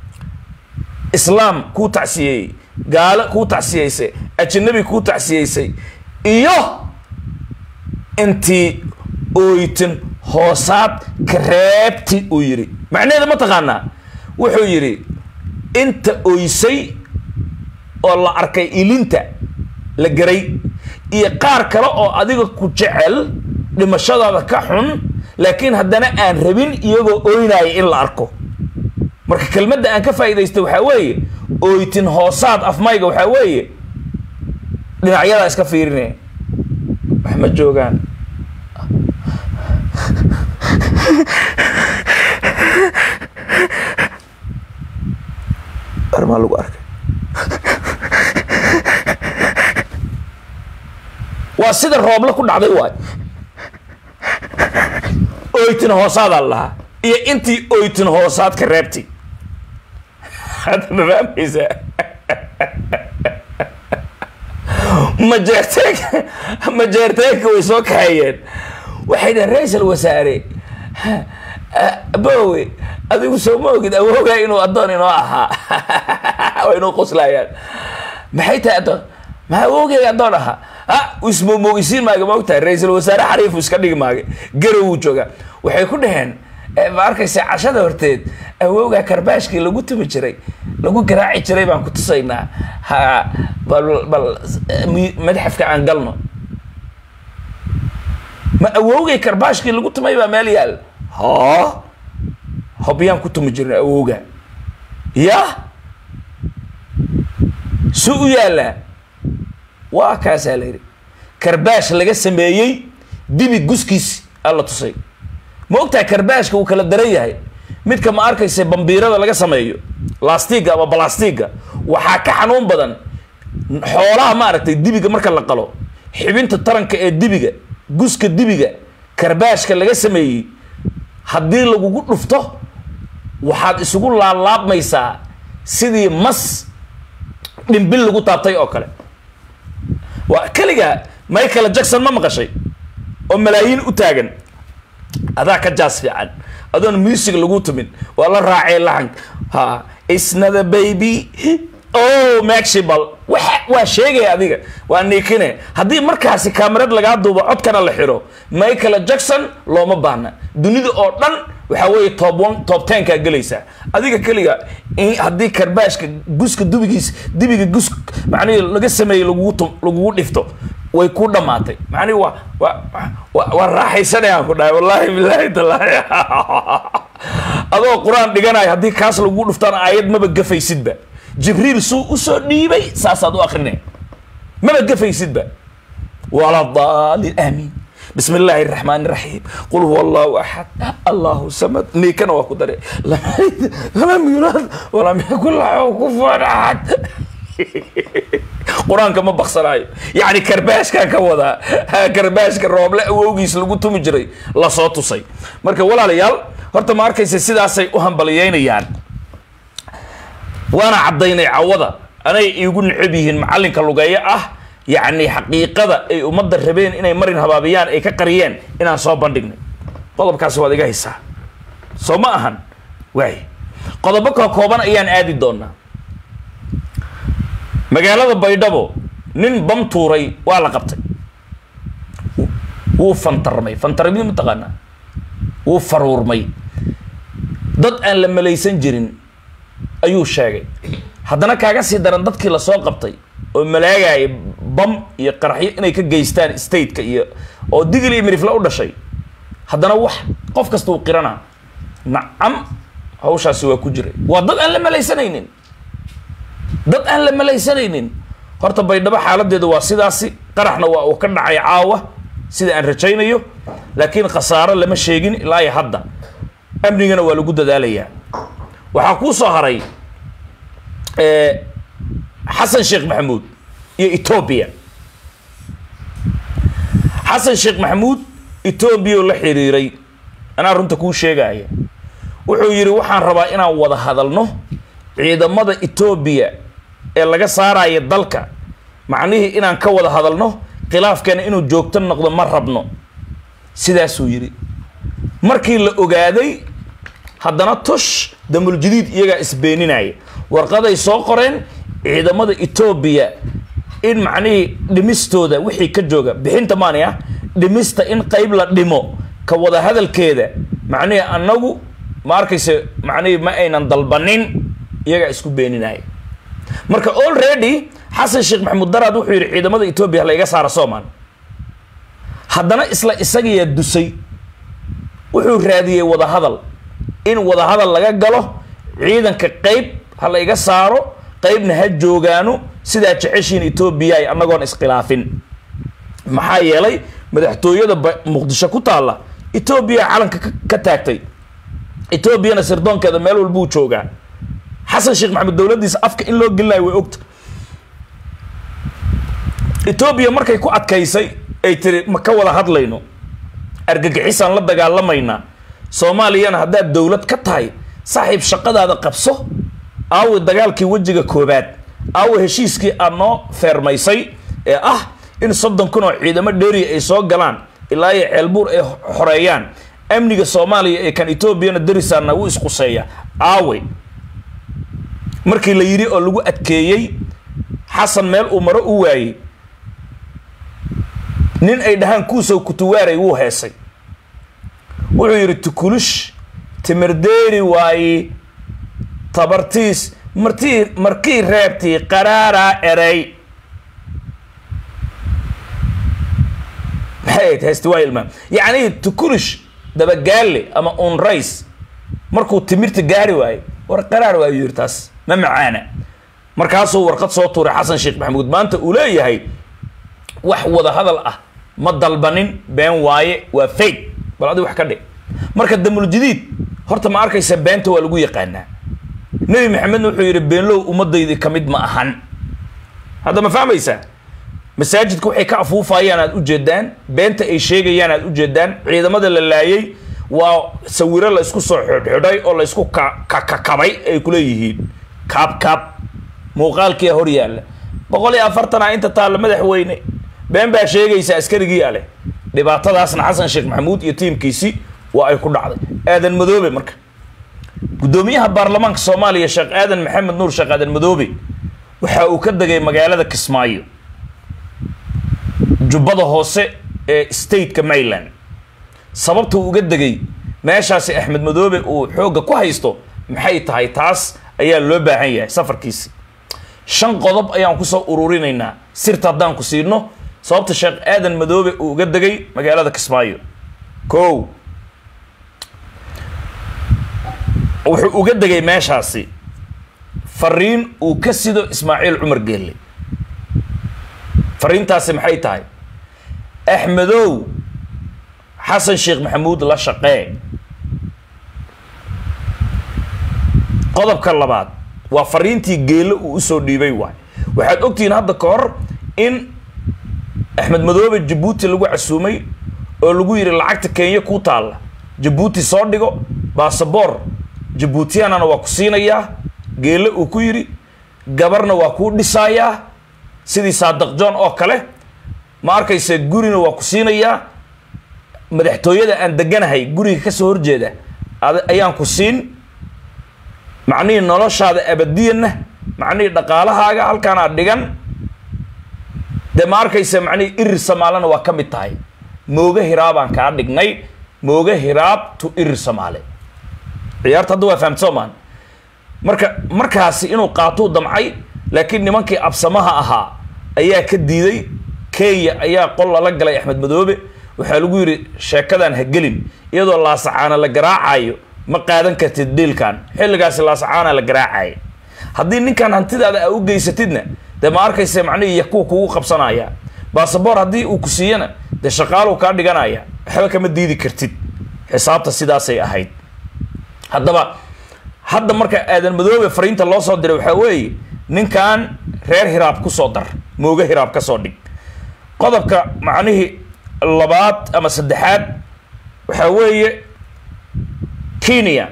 islaam kuu tacsiyeeyey gaalo kuu tacsiyeysay ajnabi kuu tacsiyeysay iyo intii ooytin hoosaad kareebti uu yidhi macnaheeda ma taqaanaa wuxuu yidhi inta oysay oo la arkay ilinta la garay iyo qaar kale oo adiga ku jecel dhimashadaada ka xun laakiin haddana aan rabin iyagoo oynaaya in la arko marka kelmadda aan ka faa'iidaysta waxaa weeye ooytin hoosaad afmayga waxaa weeye dhinacyadaa iska fiirinaya wax ma joogaan armaa lagu arkay waa sida rooble ku dhacday waay oytin hoosaadaa lahaa iyo intii oytin hoosaad ka reebtay hadda ma fahmaysaa majeerteenka majeerteenka way soo kaxeeyeen waxay dhaheen ra-iisal wasaare bowe adigu soo ma ogid awoogaa inuu addoon inoo ahaa way inuu qoslayaan maxay tahay addoon ma awoogeyga addoon ahaa ha ismoomogisiin maaga ma ogtahay ra-iisul wasaare xariifu iska dhigi maaga garow wuu joogaa waxay ku dhaheen ma arkaysa cashada horteed awoogaa karbaashkii lagu tumi jiray lagu garaaci jiray baan ku tusaynaa ha bal bal madxafka aan galno ma awoogay karbaashkii lagu tumay baa meel yaal ha hobyaan ku tumi jirna awooga ya su u yaallaa waa kaasaa la yidhi karbaash laga sameeyey dibi guskiis alla tusay ma ogtahay karbaashka uu kala daran yahay midka ma arkaysa bambiirada laga sameeyo lastiga ama balastiga waxaa ka xanuun badan xoolaha maaragtay dibiga marka la qalo xibinta taranka ee dibiga guska dibiga karbaashka laga sameeyey haddii lagugu dhufto waxaad isugu laalaabmaysaa sidii mas dhimbil lagu taabtay oo kale waa keligaa michael jackson ma maqashay oo malaayiin u taagan adaa ka jaas fiican adoon music lagu tumin waa la raacay laxank ha isnada baby o maxibal wa waa sheegaya adiga waa niikine haddii markaasi kamarad lagaa duubo codkana la xiro michael jackson looma baahna dunida oo dhan waxaa weeye top one top tenkaa gelaysaa adiga keliga haddii karbaashka guska dubigiis dibiga gus macnihi laga sameeyey lagugu tum lagugu dhifto way ku dhamaatay macnihi waa waa waa raaxaysanayaan ku dhahay wallahi billahi tallaahi adoo qur-aan dhiganayo haddii kaas lagugu dhuftaan aayad maba gafaysidba jibriil suu usoo dhiibay saasaad u akrinay maba gafaysidba wala daalin aamiin بسم الله الرحمن الرحيم قل هو الله احد الله صمد نيكنا واكو دري لم يولد ولم يكن له كفوا احد qur-aanka ma baksanaayo yacni karbaashkaa ka wadaa karbaashka rooble awowgiis lagu tumi jiray lasoo tusay marka walaalayaal horta ma arkaysa sidaasay u hambaliyeynayaan waana caddaynay cawada anay iigu necab yihiin macallinka lugeeyo ah yacni xaqiiqada ay ummadda rabeen inay marin habaabiyaan ay ka qariyeen inaan soo bandhignay qodobkaasi waad iga haysaa soo ma ahan waay qodobo ka kooban ayaan aadi doonaa magaalada baydhabo nin bam tuuray waa la qabtay wuu fantarmay fantarmid mataqaanaa wuu faruurmay dad aan la malaysan jirin ayuu sheegay haddana kaaga sii daran dadkii lasoo qabtay oo malaagaya bam iyo qaraxyo inay ka geystaan stateka iyo oo digil iyo mirifla u dhashay haddana wax qof kasta uu qirana nacam hawshaasi waa ku jiray waa dad aan la malaysanaynin dad aan la malaysanaynin horta baydhabo xaaladeeda waa sidaasi qaraxna waa uu ka dhacay caawa sida aan rajaynayo laakiin khasaaro lama sheegin ilaa iyo hadda amnigana waa lagu dadaalayaa waxaa kuu soo haray xasan sheekh maxamuud iyo etoobiya xasan sheekh maxamuud etoobiya la xiriiray anaa runta kuu sheegaya wuxuu yidhi waxaan rabaa inaan wada hadalno ciidamada etoobiya ee laga saaraya dalka macnihii inaan ka wada hadalno khilaafkeena inuu joogto noqdo ma rabno sidaasuu yidhi markii la ogaaday haddana tush damuljadiid iyagaa isbeeninaya warqaday soo qoreen ciidamada etoobiya in macnihii dhimistooda wixii ka jooga bixinta maani ah dhimista in qeyb la dhimo ka wada hadalkeeda macnihii annagu ma arkayse macnihii ma aynan dalbanin iyagaa isku beeninaya marka already xasan sheekh maxamuud daraad wuxuu yidhi ciidamada etoobiya hala iga saara soomaan haddana isla isagiyaa dusay wuxuu raadiyey wadahadal in wadahadal laga galo ciidanka qeyb ha la iga saaro qeybna ha joogaano sidaa jeceshiin etoobiya ay annagoon iskhilaafin maxaa yeelay madaxtooyada muqdisho ku taalla etoobiya calanka ka taagtay etoobiyana sirdoonkeeda meel walbuu joogaa xasan sheekh maxamed dowladdiisa afka in loo gelinayo way ogta etoobiya markay ku adkaysay ay tiri ma ka wada hadlayno argagixisaan la dagaalamaynaa soomaaliyana haddaad dowlad ka tahay saaxiib shaqadaada qabso aawi dagaalkii wejiga koobaad aawi heshiiskii aad noo feermaysay ee ah in soddon kun oo ciidamo dheeriya ay soo galaan ilaa iyo ceelbuur ay xoreeyaan amniga soomaaliya ee kan etoobiyana darisaana wuu isquseeya aawe markii la yidhi oo lagu adkeeyey xasan meel uu maro u waayey nin ay dhahaan kuusow kutuwaaray wuu heesay wuxuu yidhi tukulush timirdeeri waaye tabartiis martii markii reebtii qaraaraa erey maxay ahayd heesti waa ilmaam yacni tukulush dabagaalle ama unrays markuu timirta gaari waayo war qaraar waayo yidhi taas ma macaana markaasuu warqad soo tuuray xasan sheekh maxamuud maanta uu leeyahay wax wada hadal ah ma dalbanin been waaye waa fake bal adi wax ka dhig marka damuljadiid horta ma arkaysa beenta waa lagu yaqaanaa nebi maxamedna wuxuu yidhi beenlow ummadaydi ka mid ma ahan hadda ma fahmaysaa masaajidka waxay ka afuufayaan aad ujeedaan beenta ay sheegayaan aad ujeedaan ciidamada la laayay waa sawiro la isku soo xidhxidhay oo la isku kakakabay ay kuleeyihiin kaab kaab muuqaalkiia hor yaalla boqol iyo afartana inta taalla madaxweyne been baa sheegaysa askarigii ale dhibaatadaasna xasan sheekh maxamuud iyo tiimkiisi waa ay ku dhacday aadan madoobe marka guddoomiyaha baarlamaanka soomaaliya sheekh aadan maxamed nuur sheekh aadan madoobe waxa uu ka degay magaalada kismaayo jubbada hoose ee stateka maryland sababta uu uga degay meeshaasi axmed madoobe uu xoogga ku haysto maxay tahay taas ayaa loo baahan yahay safarkiisi shan qodob ayaan kusoo ururinaynaa sirta haddaan ku siino sababta sheekh aadan madoobe uu uga degay magaalada kismaayo ko wuxuu uga degay meeshaasi fariin uu ka sido ismaaciil cumar geelle fariintaasi maxay tahay axmedow xasan sheekh maxamuud la shaqee qodobka labaad waa fariintii geelle uu usoo dhiibay waay waxaad ogtihiin hadda ka hor in axmed madoobe jabuuti lagu casuumay oo lagu yidhi lacagta kenya ku taalla jabuuti soo dhigo basaboor jabuutiyaanana waa ku siinayaa geelle uu ku yidhi gabarna waa kuu dhisaayaa sidii saadaq john oo kale ma arkayse gurina waa ku siinayaa madaxtooyada aan deganahay guriga kasoo horjeeda ayaan ku siin macnihii noloshaada abadiyanna macnihii dhaqaalahaaga halkaanaad dhigan dee ma arkaysa macnihii irir samaalena waa ka mid tahay mooga hiraabaan kaa dhignay mooga hiraab tu irir samaale ciyaarta hadda waa fahamta soomaan marka markaasi inuu qaatuu damcay laakiin nimankii absamaha ahaa ayaa ka diiday kenya ayaa qol lala galay axmed madoobe waxaa lagu yidhi sheekadan ha gelin iyadoo laasacaana la garaacayo ma qaadan kartid dhiilkan xilligaasi laasacaana la garaacaya haddii ninkan hantidaada a u geysatidna dee ma arkaysa macnihii yakuwa kugu qabsanaya basaboor haddii uu ku siiyana dee shaqaaluu kaa dhiganaya waxba kama diidi kartid xisaabta sidaasay ahayd haddaba hadda marka aadan madoobe fariinta loo soo diray waxaa weeye ninkan reer hiraab kusoo dar mooga hiraab ka soo dhig qodobka macnihii labaad ama saddexaad waxaa weeye kenya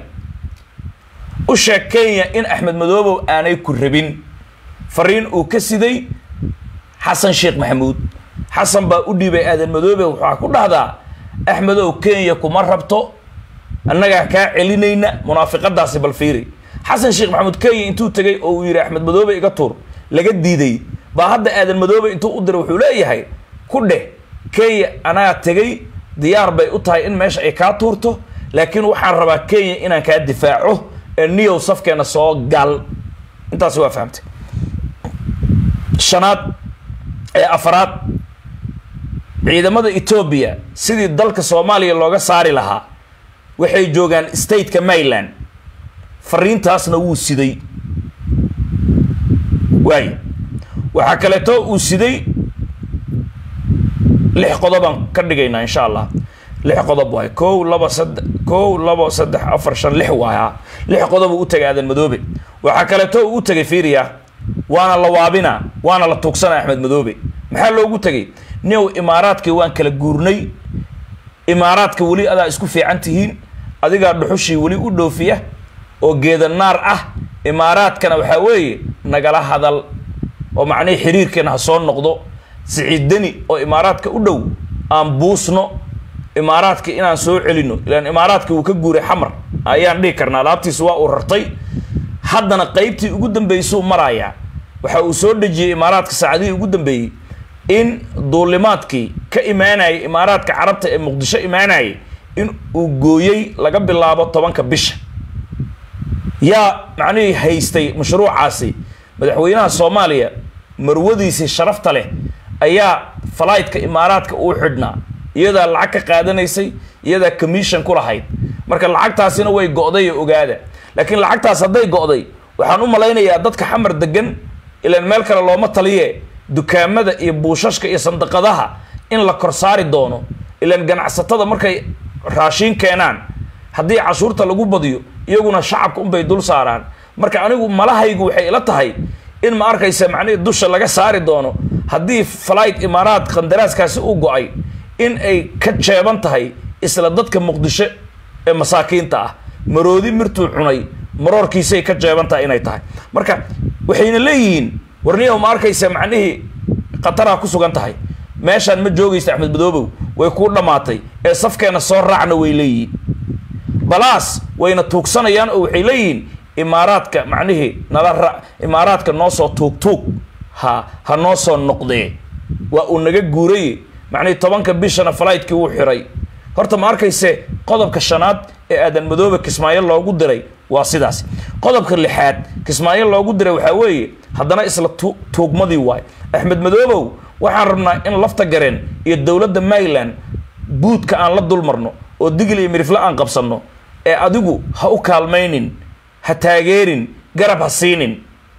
u sheeg kenya in axmed madoobow aanay ku rabin fariin uu ka siday xasan sheekh maxamuud xasan baa u dhiibay aadan madoobe waxaa ku dhahdaa axmedow kenya kuma rabto annagaa kaa celinayna munaafiqadaasi bal fiiri xasan sheekh maxamuud kenya intuu tegay oo uu yidhi axmed madoobe iga tuur laga diiday baa hadda aadan madoobe intuu u diray wuxuu leeyahay ku dheh kenya anaa tegay diyaar bay u tahay in meesha ay kaa tuurto laakiin waxaan rabaa kenya inaan kaa difaaco ee niyow safkeena soo gal intaasi waa fahamtay shanaad ee afaraad ciidamada etoobiya sidii dalka soomaaliya looga saari lahaa waxay joogaan stateka maryland fariintaasna wuu siday waay waxaa kaleeto uu siday lix qodobaan ka dhigaynaa insha allah lix qodob waay kow laba saddex kow labo saddex afar shan lix waaya lix qodob uu u tegay aadan madoobe waxaa kaleeto uu u tegay fiiriya waana la waabina waana la tuugsana axmed madoobe maxaa loogu tegay new imaaraadkii waan kala guurnay imaaraadka weli adaa isku fiican tihiin adigaa dhuxushii weli u dhoofiya oo geeda naar ah imaaraadkana waxaa weeye nagala hadal oo macnihii xiriirkeena ha soo noqdo siciid deni oo imaaraadka u dhow aan buusno imaaraadka inaan soo celino ilaan imaaraadka uu ka guuray xamar ayaan dhihi karnaa alaabtiisa waa uu rartay haddana qeybtii ugu dambeysuu marayaa waxa uu soo dhejiyey imaaraadka saacadihii ugu dambeeyey in duulimaadkii ka imaanayay imaaraadka carabta ee muqdisho imaanayay in uu gooyey laga bilaabo tobanka bisha yaa macnihii haystay mashruucaasi madaxweynaha soomaaliya marwadiisii sharafta leh ayaa falaytka imaaraadka uu xidhnaa iyadaa lacag ka qaadanaysay iyadaa commission ku lahayd marka lacagtaasina way go'day oo ogaada laakiin lacagtaas hadday go'day waxaan u malaynayaa dadka xamar degan ilaan meel kale looma taliye dukaamada iyo buushashka iyo sandaqadaha in la kor saari doono ilaan ganacsatada markay raashiin keenaan haddii cashuurta lagu badiyo iyaguna shacabka unbay dul saaraan marka anigu malahaygu waxay ila tahay in ma arkaysa macnihii dusha laga saari doono haddii flight imaaraad qandaraaskaasi u go-ay in ay ka jeeban tahay isla dadka muqdisho ee masaakiinta ah maroodi mirtuu cunay maroorkiisay ka jeeban tahay inay tahay marka waxayna leeyihiin warniyahu ma arkaysa macnihii khataraa ku sugan tahay meeshaan ma joogaysa axmed madoobow way kuu dhammaatay ee safkeena soo raacna way leeyihiin balaas wayna tuugsanayaan oo waxay leeyihiin imaaraadka macnihii nala ra imaaraadka noo soo tuug tuug ha ha noo soo noqdee waa uu naga guuray macnihii tobanka bishana falaytkii wuu xiray horta ma arkayse qodobka shanaad ee aadan madoobe kismaayo loogu diray waa sidaas qodobka lixaad kismaayo loogu diray waxaa weeye haddana isla tu tuugmadii waay axmed madoobow waxaan rabnaa in lafta gareen iyo dowladda maryland buudka aan la dulmarno oo digil iyo mirifle aan qabsanno ee adigu ha u kaalmaynin ha taageerin garab ha siinin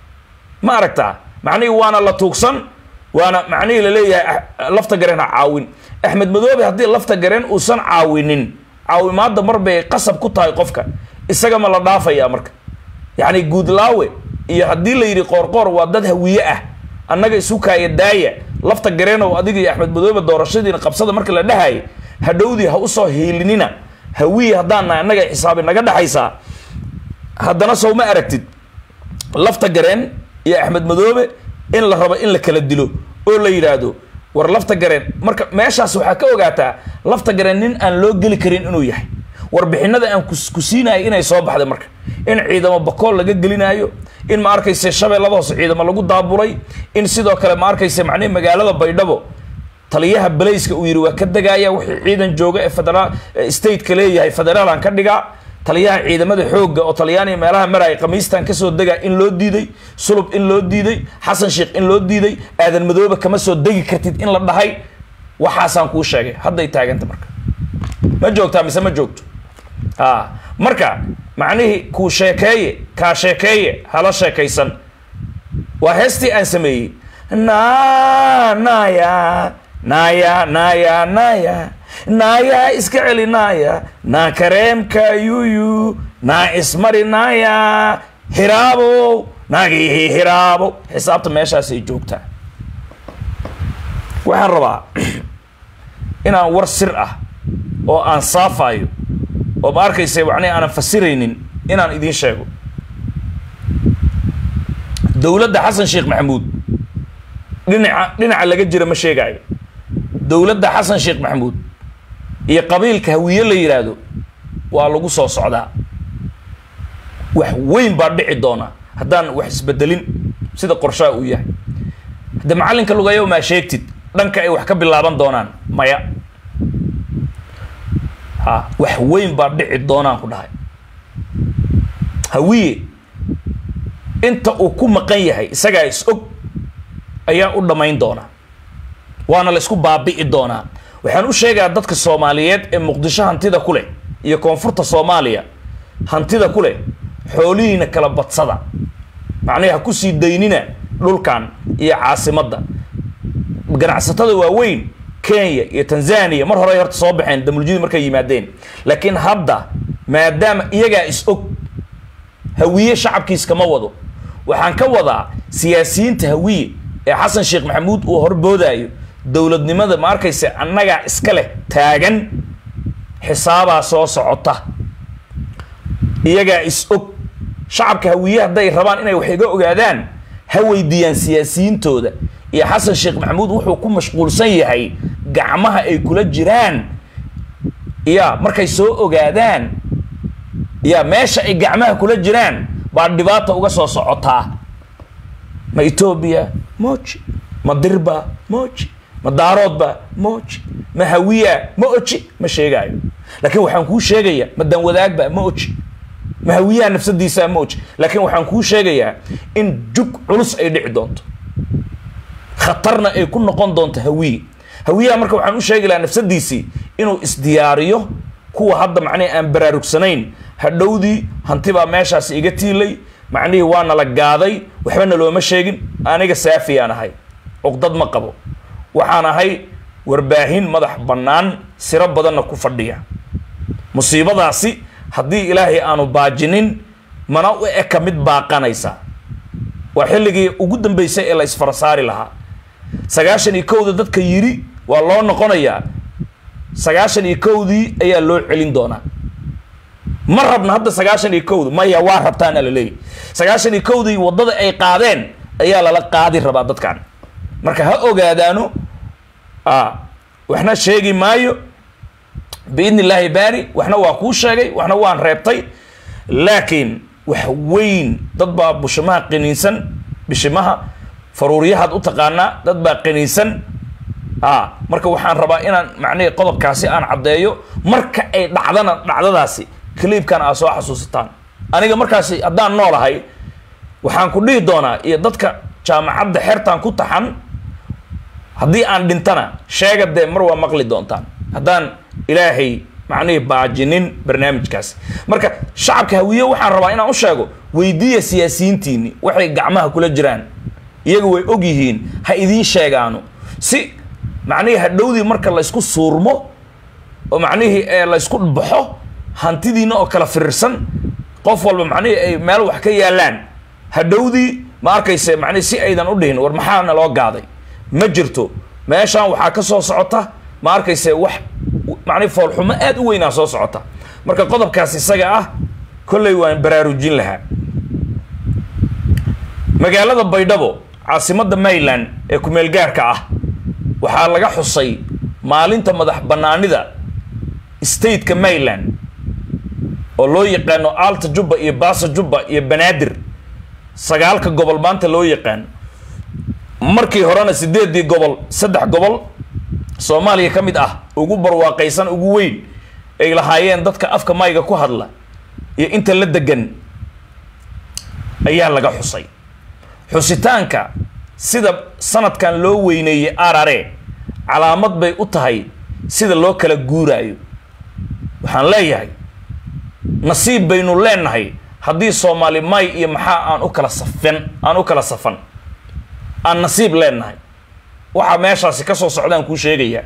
ma aragtaa macnihii waana la tuugsan waana macnihii laleeyahay lafta gareen ha caawin axmed madoobe haddii lafta gareen uusan caawinin caawimaadda mar bay qasab ku tahay qofka isaga ma la dhaafayaa marka yacni guudlaawe iyo haddii la yidhi qoorqoor waa dad hawiye ah annaga isu kaaya daaya lafta gareenow adiga iyo axmed madoobe doorashadiina qabsada marka la dhahayay hadhowdii ha usoo hiilinina hawiye haddaan nahay annaga xisaabi naga dhexaysaa haddana sow ma aragtid lafta gareen iyo axmed madoobe in la rabo in la kala dilo oo la yidhaahdo war lafta gareen marka meeshaas waxaa ka ogaataa lafta gareen nin aan loo geli karin inuu yahay warbixinada aan ku siinayo inay soo baxday marka in ciidamo bakool laga gelinaayo in ma arkayse shabeellada hoose ciidamo lagu daabulay in sidoo kale ma arkayse macnihi magaalada baydhabo taliyaha balayska uu yidhi waa ka degaaya wixii ciidan jooga ee federaal stateka leeyahay federaalan ka dhigaa taliyaha ciidamada xoogga oo talyaaniya meelaha maraya khamiistan kasoo degaa in loo diiday sulub in loo diiday xasan sheekh in loo diiday aadan madoobe kama soo degi kartid in la dhahay waxaasaan kuu sheegay hadday taaganta marka ma joogtaa mise ma joogto a marka macnihii kuu sheekeeye kaa sheekeeye hala sheekaysan waa heestii aan sameeyey na naya naya naya naya naya iska celi naya na kareemka yuyu na ismari naya hiraabo nagihi hiraabo xisaabta meeshaasay joogtaa waxaan rabaa inaan war sir ah oo aan saafayo oo ma arkaysa macnihi aanan fasiraynin inaan idiin sheego dowladda xasan sheekh maxamuud dhinaca dhinaca laga jira ma sheegaayo dowladda xasan sheekh maxamuud iyo qabiilka hawiye la yidhaahdo waa lagu soo socdaa wax weyn baa dhici doona haddaan wax isbedelin sida qorshaha uu yahay hadde macallinka lugayow maa sheegtid dhanka ay wax ka bilaaban doonaan maya ha wax weyn baa dhici doonaan ku dhahay hawiye inta uu ku maqan yahay isagaa is og ayaa u dhammayn doona waana la isku baabi'i doonaa waxaan u sheegayaa dadka soomaaliyeed ee muqdisho hantida ku leh iyo koonfurta soomaaliya hantida ku leh xoolihiina kala badsada macnihi ha kusii daynina dhulkan iyo caasimadda ganacsatada waaweyn kenya iyo tanzania mar hore ay horta soo baxeen damuljidi markay yimaadeen laakiin hadda maadaama iyagaa is og hawiye shacabkiis kama wado waxaan ka wadaa siyaasiyiinta hawiye ee xasan sheekh maxamuud uu horboodayo dowladnimada ma arkaysa annagaa iska leh taagan xisaabaa soo socota iyagaa is og shacabka hawiye hadday rabaan inay wax iga ogaadaan ha weydiiyaan siyaasiyiintooda iyo xasan sheekh maxamuud wuxuu ku mashquulsan yahay gacmaha ay kula jiraan ya markay soo ogaadaan ya meesha ay gacmaha kula jiraan baa dhibaata uga soo socotaa ma etoobiya moji ma dirba moji ma daaroodba moji ma hawiya ma oji ma sheegaayo laakiin waxaan kuu sheegaya ma danwadaagba ma oji ma hawiyaha nafsadiisa ma oji laakiin waxaan kuu sheegayaa in jug culus ay dhici doonto khatarna ay ku noqon doonto hawiye hawiyaha marka waxaan u sheegi lahaa nafsadiisii inuu isdiyaariyo kuwa hadda macnihi aan baraarugsanayn hadhowdii hanti baa meeshaas iga tiilay macnihii waana la gaaday waxbana looma sheegin aniga saafiyaan ahay cuqdad ma qabo waxaan ahay warbaahin madax bannaan siro badanna ku fadhiya musiibadaasi haddii ilaahay aanu baajinin mana u eka mid baaqanaysa waa xilligii ugu dambeysay ee la isfarasaari lahaa sagaashan iyo kowda dadka yiri waa loo noqonayaa sagaashan iyo kowdii ayaa loo celin doonaa ma rabna hadda sagaashan iyo kowda maya waa rabtaana la leeyahy sagaashan iyo kowdii waddada ay qaadeen ayaa lala qaadi rabaa dadkan marka ha ogaadaano a waxna sheegi maayo biidni illaahi baari waxna waa kuu sheegay waxna waan reebtay laakiin wax weyn dad baa bushimaha qaniinsan bishimaha faruuriyahaad u taqaanaa dad baa qaniinsan a marka waxaan rabaa inaan macnihii qodobkaasi aan caddeeyo marka ay dhacdana dhacdadaasi kaliibkan aa soo xasuusataan aniga markaasi haddaan noolahay waxaan ku dhihi doonaa iyo dadka jaamacadda xertaan ku taxan haddii aan dhintana sheega dee mar waa maqli doontaan haddaan ilaahay macnihii baajinin barnaamijkaasi marka shacabka hawiye waxaan rabaa inaan u sheego weydiiya siyaasiyiintiini waxay gacmaha kula jiraan iyaga way og yihiin ha idiin sheegaano si macnihii hadhowdii marka laysku suurmo oo macnihii ee laysku baxo hantidiina oo kala firirsan qof walba macnihii ay meel wax ka yaalaan hadhowdii ma arkayse macnihi si aydan u dhihin war maxaana loo gaaday ma jirto meeshaan waxaa ka soo socota ma arkayse wax macnihi foolxumo aada u weynaa soo socota marka qodobkaas isaga ah kolley waan baraarujin lahaa magaalada baydhabo caasimadda mayland ee kumeel gaarka ah waxaa laga xusay maalinta madax bannaanida stateka mayland oo loo yaqaano alta jubba iyo baasa jubba iyo banaadir sagaalka gobol maanta loo yaqaano markii horena sideedii gobol saddex gobol soomaaliya ka mid ah ugu barwaaqaysan ugu weyn ay lahaayeen dadka afka mayga ku hadla iyo inta la degan ayaa laga xusay xusitaanka sida sanadkan loo weyneeyey arare calaamad bay u tahay sida loo kala guuraayo waxaan leeyahay nasiib baynu leenahay haddii soomaali may iyo maxaa aan u kala safan aan u kala safan aan nasiib leenahay waxaa meeshaasi ka soo socdaan kuu sheegayaa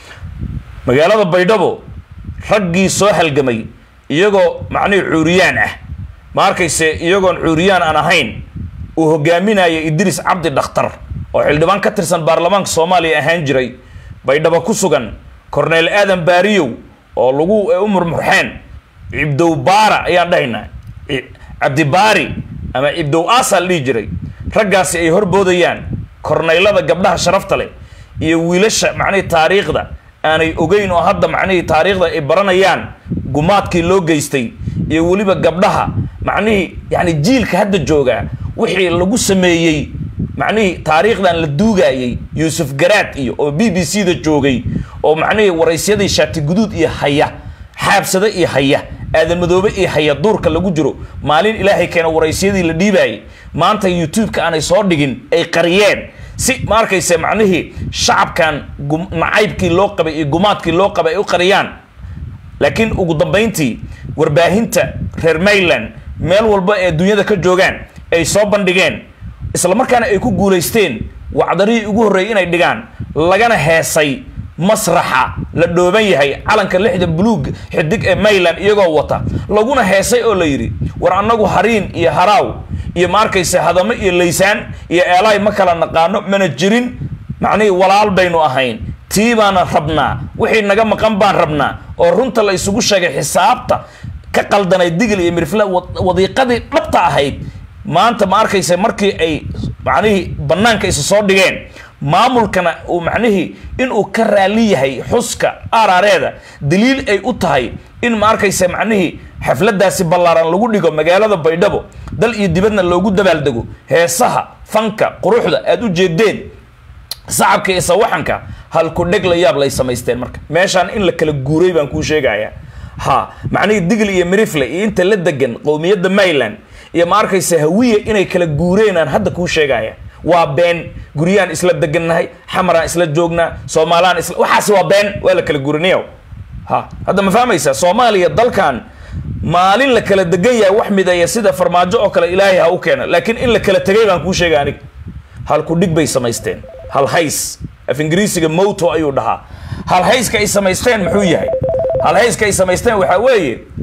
magaalada baydhabo raggii soo halgamay iyagoo macnihii cuuriyaan ah ma arkayse iyagoon cuuriyaan aan ahayn uu hogaaminaya idriis cabdi dhakhtar oo xildhibaan ka tirsan baarlamaanka soomaaliya ahaan jiray baydhabo ku sugan corneel aadan baariyow oo lagu u murmurxeen cibdow baara ayaan dhahaynaa cabdibaari ama cibdow aasa la dhihi jiray raggaasi ay horboodayaan korneylada gabdhaha sharafta leh iyo wiilasha macnihii taariikhda aanay ogeyn oo hadda macnihii taariikhda ay baranayaan gumaadkii loo geystay iyo weliba gabdhaha macnihii yani jiilka hadda joogaa wixii lagu sameeyey macnihii taariikhdan la duugayey yuusuf garaad iyo oo b b c da joogay oo macnihii waraysyadii shaati guduud iyo haya xaabsada iyo haya aadan madoobe iyo haya duurka lagu jiro maalin ilaahay keena waraysyadii la dhiibaayay maanta youtube-ka aanay soo dhigin ay qariyeen si ma arkayse macnihii shacabkan nacaybkii loo qabay iyo gumaadkii loo qabay ay u qariyaan laakiin ugu dambayntii warbaahinta reer mayland meel walba ee dunyada ka joogaan ay soo bandhigeen isla markaana ay ku guulaysteen wacdarihii ugu horreeyay inay dhigaan lagana heesay masraxa la dhooban yahay calanka lixda buluug xidig ee mayland iyagoo wata laguna heesay oo la yidhi war annagu hariin iyo haraaw iyo ma arkayse hadamo iyo laysaan iyo eelaay ma kala naqaano mana jirin macnihii walaal baynu ahayn tii baana rabnaa wixii naga maqan baan rabnaa oo runta la isugu sheegay xisaabta ka qaldanay digil iyo mirfla wadiiqadii dhabta ahayd maanta ma arkayse markii ay macnihii banaanka isa soo dhigeen maamulkana uu macnihii inuu ka raali yahay xuska arareeda daliil ay u tahay in ma arkayse macnihii xafladaasi ballaaran lagu dhigo magaalada baydhabo dal iyo dibadna loogu dabaaldego heesaha fanka quruxda aada u jeedeen sacabka iyo sawaxanka halku dheg la yaab lay samaysteen marka meeshaan in la kala guuray baan kuu sheegayaa ha macnihii digl iyo mirifle iyo inta la degan qowmiyadda mayland iyo ma arkayse hawiya inay kala guureenaan hadda kuu sheegaya waa been guryaan isla degannahay xamaraan isla joognaa soomaalaan isla waxaas waa been waa la kala guurinayo ha hadda ma fahmaysaa soomaaliya dalkan maalin la kala degan yahay wax mideeya sida farmaajo oo kale ilaahay ha u keena laakiin in la kala tegay baan kuu sheega aniga halku dhig bay samaysteen hal hays af ingiriisiga moto ayuu dhahaa hal hayska ay samaysteen muxuu yahay hal hayska ay samaysteen waxaa weeye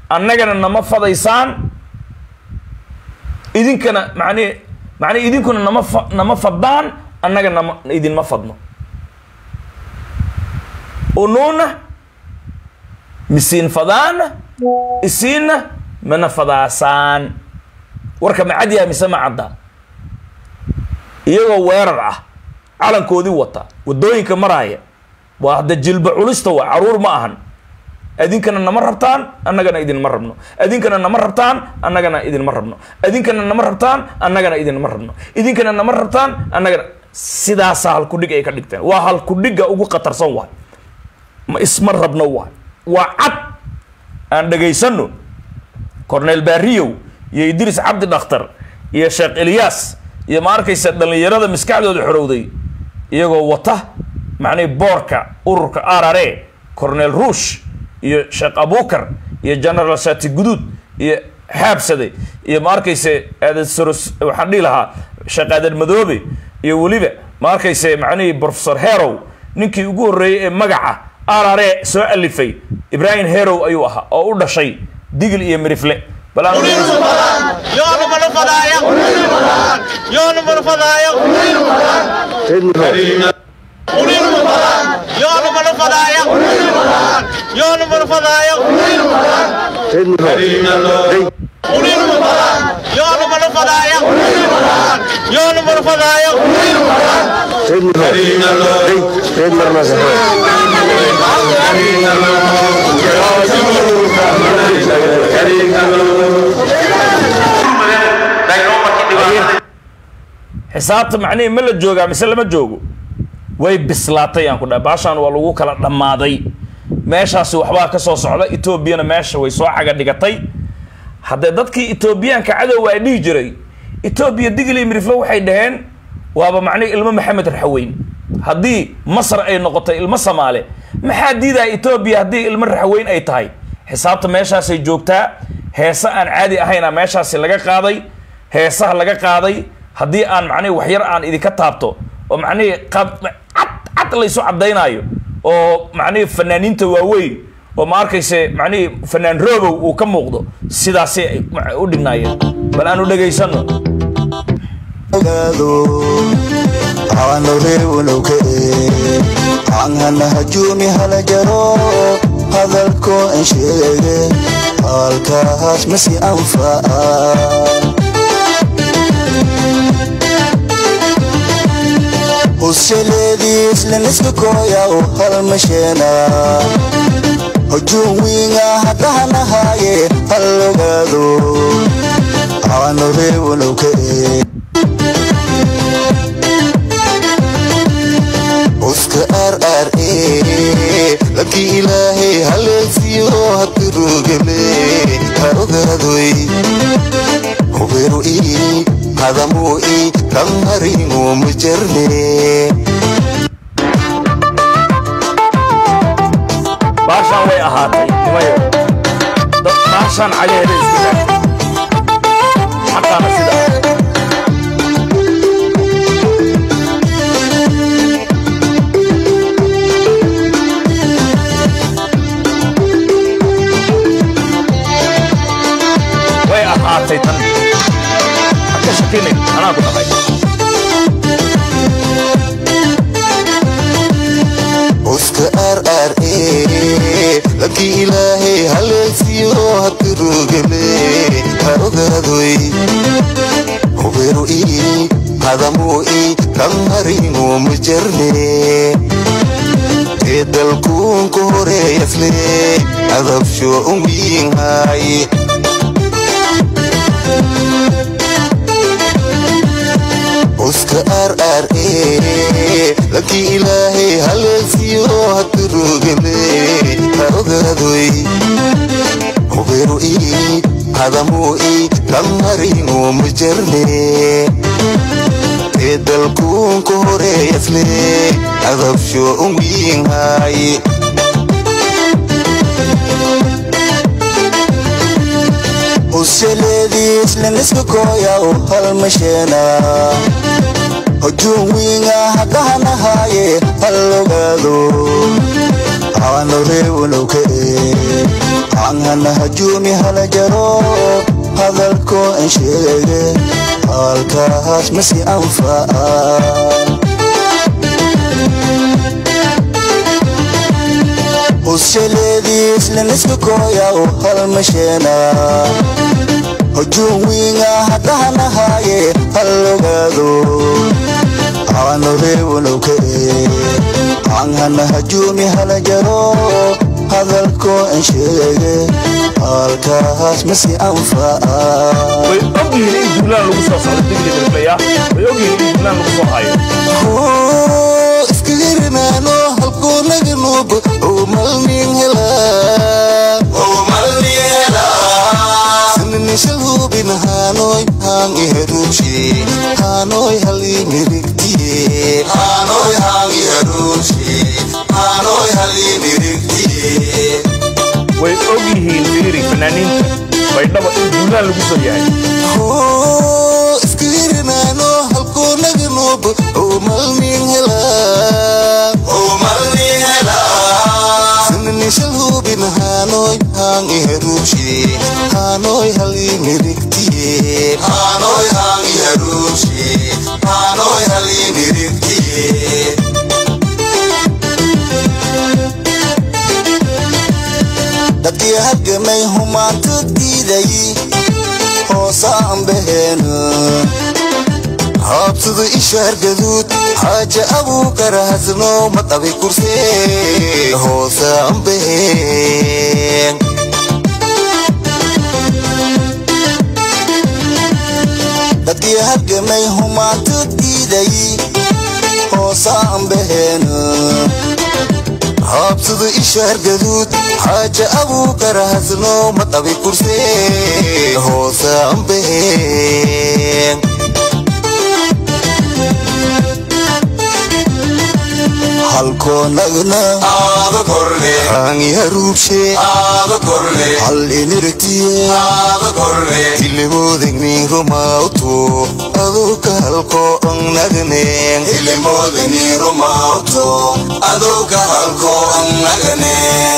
annagana nama fadaysaan idinkana macnihi macnihi idinkuna nama fa nama fadaan annaga nama idinma fadno unuuna misiin fadaana isiinna mana fadaasaan warka ma cad yahay mise ma cadda iyagoo weerar ah calankoodii wata waddooyinka maraaya waa hadda jilba culista waa caruur ma ahan adinkana nama rabtaan annagana idinma rabno adinkana nama rabtaan annagana idinma rabno adinkana nama rabtaan annagana idinma rabno idinkana nama rabtaan annagana sidaasaa halkudhig ay ka dhigteen waa halkudhigga ugu khatarsan waay ma isma rabno waay waa cad aan dhegaysano cornel barriyow iyo idris cabdi dhakhtar iyo sheekh eliyas iyo ma arkaysa dhallinyarada maskaxdooda xorowday iyagoo wata macnihi boorka ururka arare cornel ruush iyo sheekh abukar iyo general shati guduud iyo xaabsade iyo ma arkayse aadan soros waxaan dhihi lahaa sheekh aadan madoobe iyo weliba ma arkayse macnihii professor herow ninkii ugu horreeyey ee magaca arare soo alifay ibrahim herow ayuu ahaa oo u dhashay digil iyo mirifle bal aan yoonu mana fadaayo yoonu mana fadaayo yoonu mana fadaayo yoonu mana fadaayo yoonu mana fadaayo yoonu mana fadaayo xisaabta macnihii ma la joogaa mise lama joogo way bislaatay aan ku dhahay baashaan waa lagu kala dhammaaday meeshaasi waxbaa ka soo socda etoobiyana meesha way soo caga dhigatay haddee dadkii etoobiyaanka cadowga ay dhihi jiray etoobiya digli miriflo waxay dhaheen waaba macnihi ilmo maxamed raxaweyn haddii masar ay noqotay ilmo samaale maxaa diidaya etoobiya haddii ilmo raxaweyn ay tahay xisaabta meeshaasay joogtaa heese aan caadi ahayna meeshaasi laga qaaday heesaha laga qaaday haddii aan macnihi waxyar aan idinka taabto oo macnihii qab cad cad laysu caddaynaayo oo macnihii fanaaniinta waaweyn oo ma arkayse macnihii fanaan roobow uu ka muuqdo sidaasay ay ma- u dhignaayeen bal aanu dhegaysano ogaado aano reewnoke aanhana hajuumi hala jaro hadalko an sheege halkaas masi anfa'a usheleediis laniska kooyaw halmasheena hujuum wiinga haddahanahaaye hal ogaado aano reewnoke uska rra labkii ilaahay haleelsiyo habtirugale ha ogaadoy huberu ii hadamuu ii kan haringu ma jarne baashaan way ahaatay nimayo dad baashaan cagaheeda isku taagtay xaqaana sida ah way ahaatay tan haka shakinin anaa ku dhaqay uska rra labkii ilaahay haleelsiyo habtirugale ha ogaadoy huberu ii hadamuu ii kan haringu ma jarne ee dalkuunka horeeyasle adabsho unwiinhaay uska rra labkii ilaahay haleelsiyo habtirugale ha ogaadoy huberu ii hadamuu ii kan haringu ma jarne ee dalkuunka horeeyasle adabsho unwiinhaay usheleediis laniska kooyaw halmasheena hujuum wiinga haddahanahaaye hal ogaado aano reewnoke anhana hajuumi hala jaro hadalkoo an sheege halkaas masi anfaca hushaleediis laniska kooya u halmasheena hujuum wiinga haddahanahaaye hal ogaado aano reewanowka anhana hajuumi hala jaro hadalkoo an sheege halkaas masi anfaca way ogyihiin in duulaan lagu soo socdo digli miriflaya way ogyihiin in duulaan lagu soo hayo iskagirimaano halkuu naga nuugo umalnin helaasinishal hubin haanoy haan iharuushi haanoy halii mirigtiye haanoy haan iharuushi haanoy halii mirigtiye way ogyihiin fiiri fanaaniinta baydhaba in duulaan lagu soo yahay iskagirimaano halkuu naga nuugo umalnin helaasinishal hubin haanoy haan iharuushi haanoy halii mirigtiye haanoy haan iharuushi haanoy halii mirigtiye dadkii halgamay humaanta diiday hoosaan baheena haabsada ishaar gaduud xaaja abuukar hasno maqabi kursee hoosaan baheen dadkii halgamay humaanta diiday hoosaan baheena haabsada ishaar gaduud xaaja abuukar hasno maqabi kursee hoosaan baheen halkoo nagna aada korle aangi haruubshe aada korle hal inirtiye aada korle ilimoodegni rumauto aduka halkoo ang nagneen ilimodani rumauto adoga halko annagane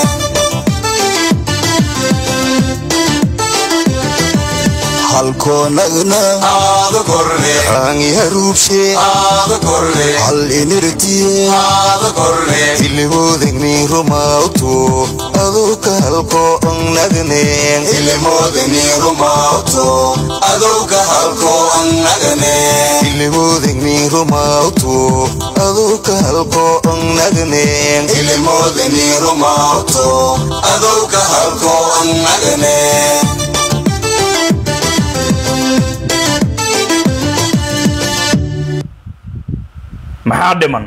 halkoo nagna aada korle aangi haruubshe aada korle hal inirtiye aada korle ilimoodegni rumauto aduka halkoo ang nagneen ilimodani rumauto adoga halko annagane ilimoodegni rumauto aduka halkoo ang nagneen ilimodani rumauto adoga halko annagane maxaa dhiman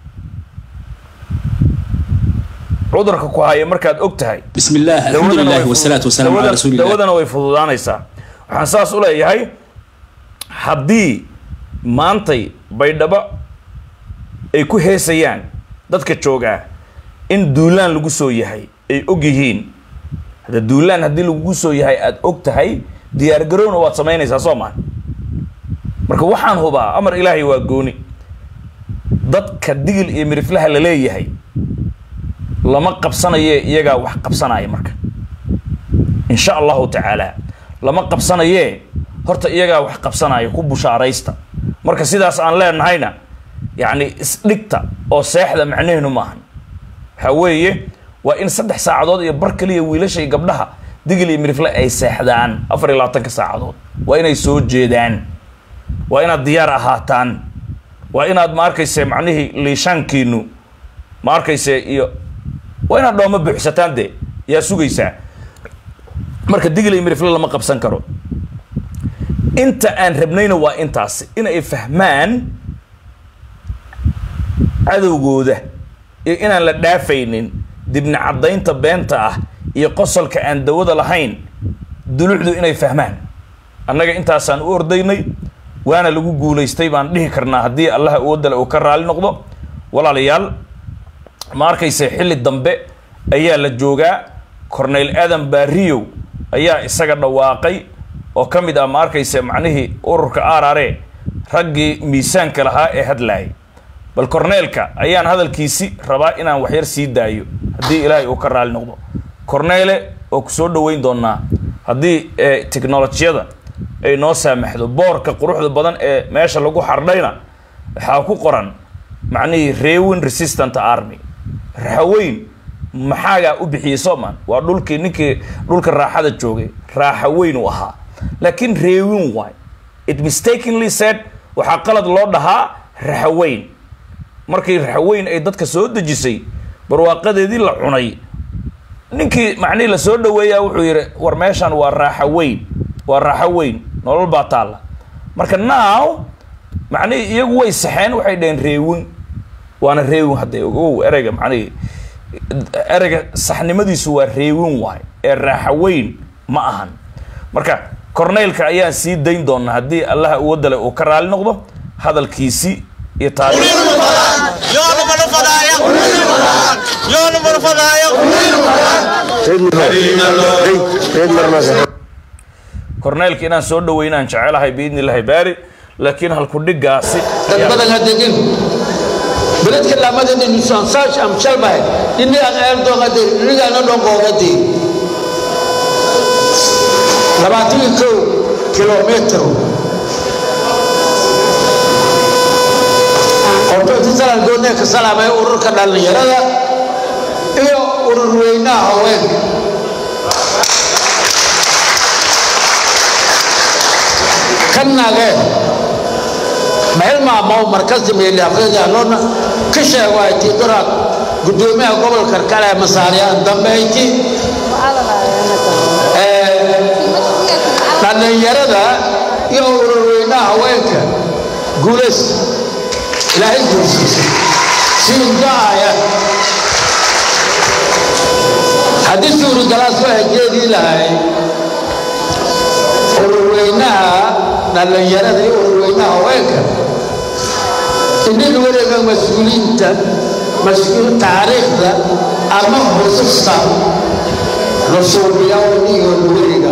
cudurka ku haya markaad og tahay بسم الله الحمد dawadana لله way والصلاة fudu- والسلام على dawadana- رسول الله dawadana way fududaanaysaa waxaan saas u leeyahay haddii maantay baydhabo ay ku heesayaan dadka joogaa in duulaan lagu soo yahay ay og yihiin hadda duulaan haddii lagugu soo yahay aada og tahay diyaar garowna waad samaynaysaa soo maa marka waxaan hubaa amar ilaahay waa gooni dadka digil iyo miriflaha la leeyahay lama qabsanaye iyagaa wax qabsanaya marka insha allahu tacaala lama qabsanaye horta iyagaa wax qabsanaya ku bushaaraysta marka sidaas aan leenahayna yacni isdhigta oo seexda macnaheenu maahan waxaa weeye waa in saddex saacadood iyo bar kaliya wiilasha iyo gabdhaha digil iyo mirifle ay seexdaan afar iyo labaatanka saacadood waa inay soo jeedaan waa inaad diyaar ahaataan waa inaad ma arkayse macnihii liishaankiinu ma arkayse iyo waa inaad dhooma buuxsataan de yaa sugaysaa marka digil iyo mirifle lama qabsan karo inta aan rabnayna waa intaas in ay fahmaan cadowgooda iyo inaan la dhaafaynin dibna caddaynta beenta ah iyo qosolka aan dawada lahayn dulucdu inay fahmaan annaga intaasaan u ordaynay waana lagu guulaystay baan dhihi karnaa haddii allaha awoodale uu ka raali noqdo walaalayaal ma arkayse xilli dambe ayaa la joogaa corneyl aadan baariyow ayaa isaga dhawaaqay oo ka mid ah ma arkayse macnihii ururka arare raggii miisaanka lahaa ee hadlaayay bal corneelka ayaan hadalkiisi rabaa inaan waxyar sii daayo haddii ilaahay uu ka raali noqdo corneele oo ku soo dhoweyn doonaa haddii eh, tiknolojiyada ay noo saamaxdo boorka quruxda badan ee meesha lagu xardhayna waxaa ku qoran macnihii reewin resistant army raxaweyn maxaagaa u bixiyey soman waa dhulkii ninkii dhulka raaxada joogay raaxaweyn uu ahaa laakiin reewin waay it mistakenly said waxaa qalad loo dhahaa raxaweyn markii raxaweyn ay dadka soo dejisay barwaaqadeedii la cunay ninkii macnihii lasoo dhaweeyaa wuxuu yidhi war meeshan waa raaxa weyn waa raaxo weyn nolol baa taalla marka now macnihii iyagu way saxeen waxay dhaheen reewin waana reewin hadde ogow ereyga macnihii ereyga saxnimadiisu waa reewin waay ee raaxa weyn ma ahan marka corneylka ayaan sii dayn doonaa haddii allaha uwadale uu ka raali noqdo hadalkiisii iyo taariikh yoonu mana fadaayo yoonu mana fadaayo corneylka inaan soo dhaweynaan jecelahay biidni illaahi baari laakiin halkudhigaasi dad badan ha degin beledka lamadani nusan sash am shalbahay inni aan eerdoogade inigaana dhongoogade labaatan iyo kow kilomitr ortotisalan goodnee ka salaamay ururka dhallinyarada iyo urur weynaha haweenka kannage mailmaamo markasta meeliafradianoona ka sheego ay tii duraad guddoomiyaha gobolka kale masaariyaan dambeyti dhallinyarada iyo ururweynaha haweenka guulays ilaahay guursiisa siindaaya haddii suurigalaas waa jeedii lahay ururweynaha dhallinyarada iyo ururweynaha haweenka innin wareega mas-uuliinta mas-uul taariikhda ama xususta la suubiya iyo wareega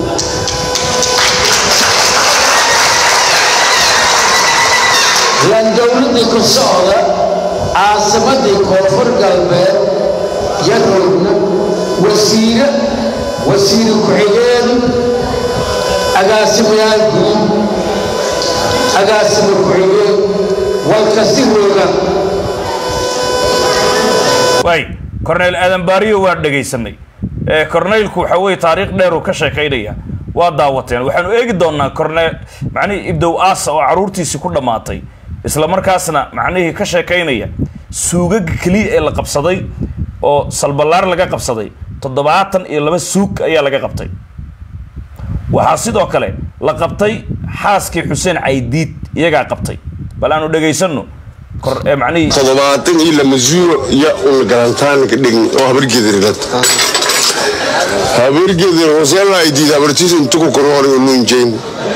lan dowladdii ku socda caasimadii koonfur galbeed yaroogna wasiire wasiire ku-xigeen agaasimayaal guud agaasima ku-xigeen walkasi rooga waay corneyl aadan baariyo waa dhegaysanay ee corneylku waxa weye taariikh dheer uu ka sheekaynaya waa daawateen waxaanu eegi doonaa corneyl macnihii ibdow aasa oo caruurtiisii ku dhammaatay isla markaasna macnihii ka sheekaynaya suugaga keliya ee la qabsaday oo salballaar laga qabsaday toddobaatan iyo laba suug ayaa laga qabtay waxaa sidoo kale la qabtay xaaskii xuseen caydiid iyagaa qabtay bal aanu dhegaysanno kor ee macnihii toddobaatan iyo lama zuuro iyo un garantaanka dhign oo habargedirgad habargedir hosela ay diid habartiis intuku korhor nuunjeyn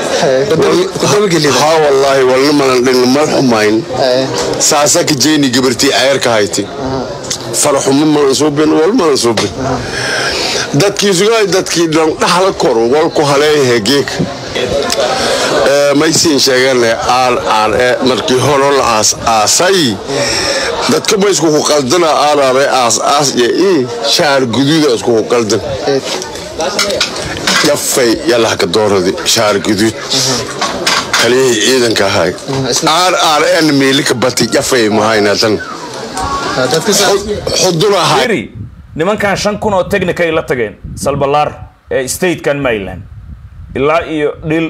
ha wallaahi walna malan dhign mal xumayn saasa ka jeyni gabartii ceerka hayti faraxumo malan suubin wal malan suubin dadkii sugaa dadkii dhan dhaxla kor walku haleeyahe geek maysiin sheegane aan aan ee markii horo la aas aasay dadka ma isku qaldana aanaare aas aas iyo ii shaar guduuda isku qaldan yafay yalahka dooradi shaar guduud kaliyihii ciidanka ahay aan aan en meelika bati yafay mahaynatan xudun ahay eri nimankan shan kun oo technica ay la tageen salballaar ee statekan maryland ilaa iyo dhil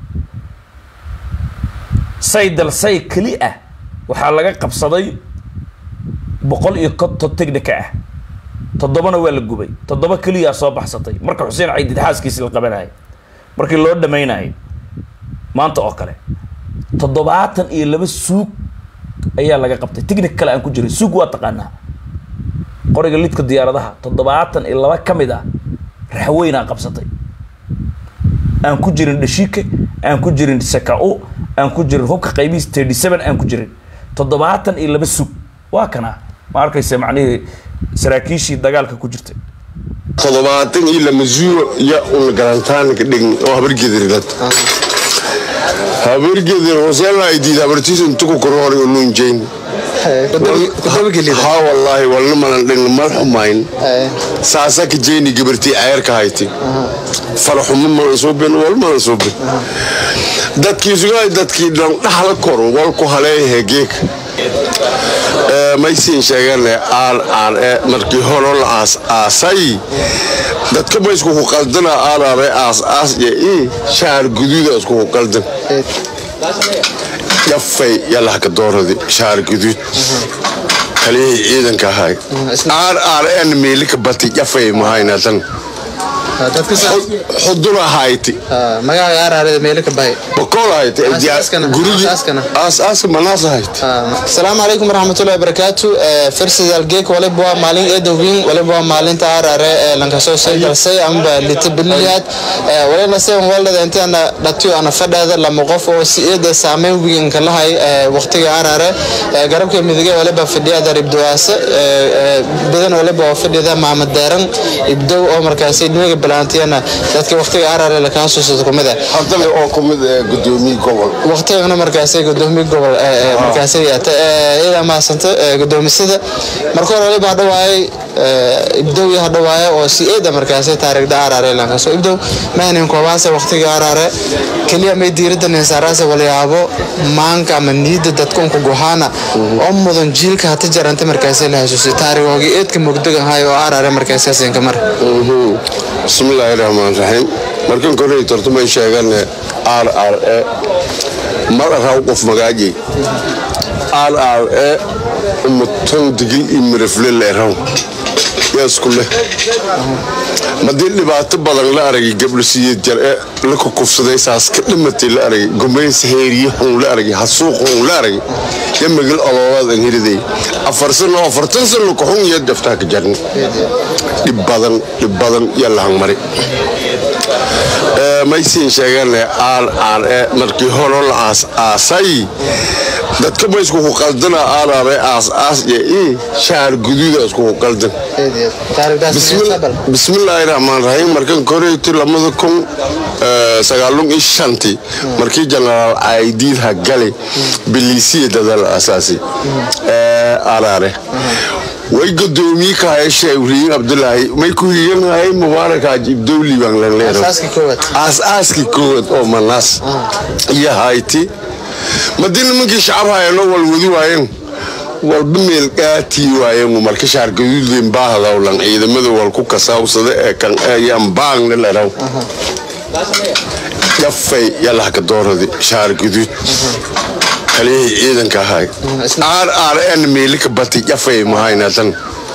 say dalsay keli ah waxaa laga qabsaday boqol iyo konton technica ah toddobana waa la gubay toddoba keliyaa soo baxsatay marka xuseen caydid xaaskiisi la qabanayay markii loo dhamaynayay maanta oo kale toddobaatan iyo laba suug ayaa laga qabtay technic kale aan ku jiray suug waa taqaanaa qoriga lidka diyaaradaha toddobaatan iyo laba ka mid ah raxweynaa qabsatay aan ku jirin dhashiike aan ku jirin sakao aan ku jirin hubka qaybihiis thirty seven aan ku jirin toddobaatan iyo laba sug waa kana ma arkaysa macnihii saraakiishii dagaalka ku jirtay toddobaatan iyo lama zuuro iyo un garantaanka dhign oo habargedirgad habargedir hosela ay diid habartiis intuku korhor nuunjeyn ha wallaahi walna malan dhigna mal xumayn saasa ka jeyni gabartii ceerka hayti faraxumo malan suubin wal malan suubin dadkii sugaay dadkii dhan dhaxla kor walku haleeyahe geeka maysiin sheegane aan aan e markii horo la aas aasay dadka ma iskuku qaldana aanaare aas aas iyo i shaar guduuda iskuku qaldan yafay yalahka dooradi shaar guduud kaliyihii ciidanka ahay aan aan en meelika bati yafay mahaynatan xuduna hayti magaca aaraarada meelo ka bahay bakool hayti Aas-aaskana, gurigi aas-aaskana. aas-aas manaas hayti asalaamu calaykum waraxmatullahi wabarakaatu fersidal geek waliba waa maalin eedowin waliba waa maalinta aaraare ee lankasoo soo galsay amba lita biliyaad walina seven waldada intaana dhatiyo ana fadhaada lama qof oo si eeda saameyn wiginka lahay waqtiga aaraare garabka midige waliba fadhiyada ribdawaase badan waliba oo fadhida maamad deeran ibdow oo markaasi dhinaga balaantiyana dadka waqtiga aaraare lakaa suusada kumida haddana oo ku mid ee gudoomiye gobol waqtigana markaasay gudoomiye gobol ee, ee, markaasay yaata iyada mahadsanta ee, gudoomisada marka hore waliba hadhawaayay ibdow iyo hadhawaaya oo si eeda markaasay taariikhda aaraare lankaso ibdow mahnin koobaase waqtiga aaraare keliya may diirada ninsaaraase walyaabo maanka ama niida dadka unku gohaana oo mudan jiilka hata jaranta markaasay la hasuusay taarikhoogi eedka mugdogahay oo aaraare markaasaasinka mar bismillaahi raxmaan raxiim markan korey tortumay sheegane r r e mar araw qof magaaji r r e umutan digil iyo mirafle leeraw yaa isku leh madii dhibaato badan la aragay gabdhasiiyad jar e la kukufsaday saas ka dhimatay la aragay gumays heeriye xun la aragay hasuuq xun la aragay ya magal ololadan hiriday afar sano afartan sano kuxun iyo daftaa ka jarni dhib badan dhib badan yaa la hangmari maysiin sheegane aan aan e markii horo la aas aasay dadka ma iskuku qaldana aanaare aas aas iyo i shaar guduuda iskuku qaldan bismillaahi raxmaan raxiim markan koreyti lamada kun sagaalun iyo shanti markii jenaraal caydiid hagale biliisiya dadal asaasi aaraare way gudoomiye kahay sheekh abdulaahi may ku higanhay mubaarak haji ibdowli baan lanleero Aasaaskii koowaad. aasaaskii koowaad oo manaas iyo hayti madii nimankii shacab hayano wal wadi waayeen walba meel qaatii waayeen marka shaar gaduudleen baahadawlan ciidamada wal ku kasaawsada ee kan ayaan baangna leraw yafay yalahka dooradi shaar gaduud kaliyihii ciidanka ahay aan aan en meelika bati yafay mahaynatan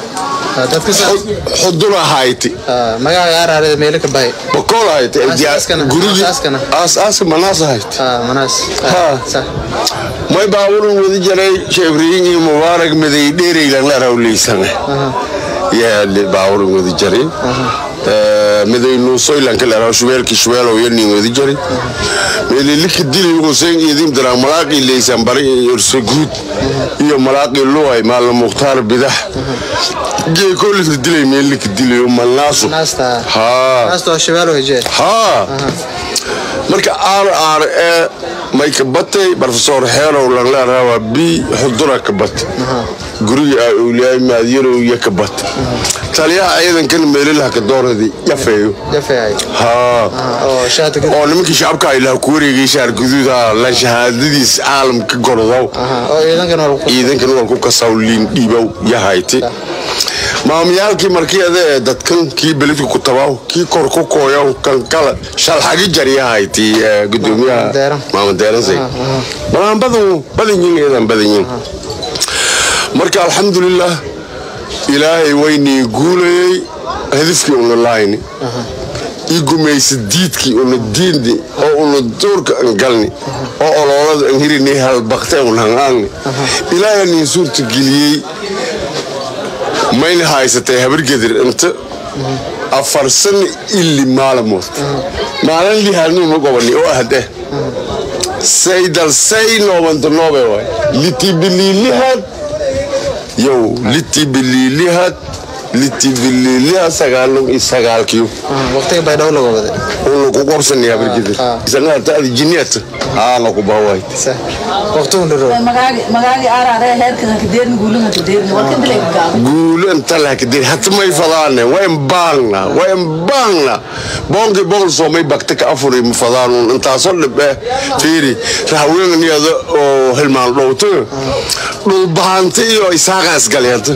xuduna hayti magaca aaraarada meelo ka bahay bakool hayti Aas-aaskana, gurigi aas-aaskana. aas-aas manaas hayti manaas Ha. Sax. may baaburan wadi jaray sheebriyin iyo mubaarak maday dheeraylan la rawleysane yaa baaburan wadi jaray miday nuusoylanka la raw shubeelki shubeelow yanin wadi jaray meelilika dili huseen idim daraa malaaqii leysan bari iyo ursaguud iyo malaaqii luway maalna mukhtaar bidax geekoolika dilay meelilika dilayo malnaasu Naasta. haa Naasta waa shabeelo hejee. haa marka r r e may ka batay profesor xeerow lanleeraha waa b xudura ka batay guriga aa owliyaay maadyarow iyo ka batay taliyaha ciidankan meelilaha ka dooradii yafeeyo Jafeey. haa oo shaati gud- oo nimankii shacabka ilaha ku wareegay shaar guduuda la shahaadadiis caalamka gordow Aha, oo ciidankan waa lagu- ciidankan waa ku kasaw liin dhiibow yahayti maamuyaalkii markii adee dadkan kii beledka ku tabaw kii kor ku kooyaw kan kala shalxagi jaryahayti gudoomiyaha Deeran. maamadeeransay balaan badan badan yiin eedan badan yiin marka alxamdulilah ilaahay waynii guulayay hadafkii una laayni ii gumaysa diidkii una diindi oo una duurka an galni oo oloolada an hirini halbaqte un hangaagni ilaahay niin suurta geliyey mayna haysatay habargedir inta afar sano ili maalamood maalin lihaanuma gobani oo ahde saydal say noobanta noobe waay litibiliilihad yow litibiliilihad litibililia sagaalun iyo sagaalkiyo waqtiga baydhabo laga waday unu ku qabsanaya barkida isagaata adi jiniyata aana ku bahwayt waqtigun dhiro magaagi arare heerkan kadeerin guulin kadeerin warkan dilay gaabo guulo inta lahkadir hata may fadaane wayn baangna wayn baangna boonki boqol soomay bakta ka afuri ma fadaanun intaasoo dhibe fiiri rahaweeniyada oo hilmaan dhowto dhulbahanta iyo isaaqa isgaleenta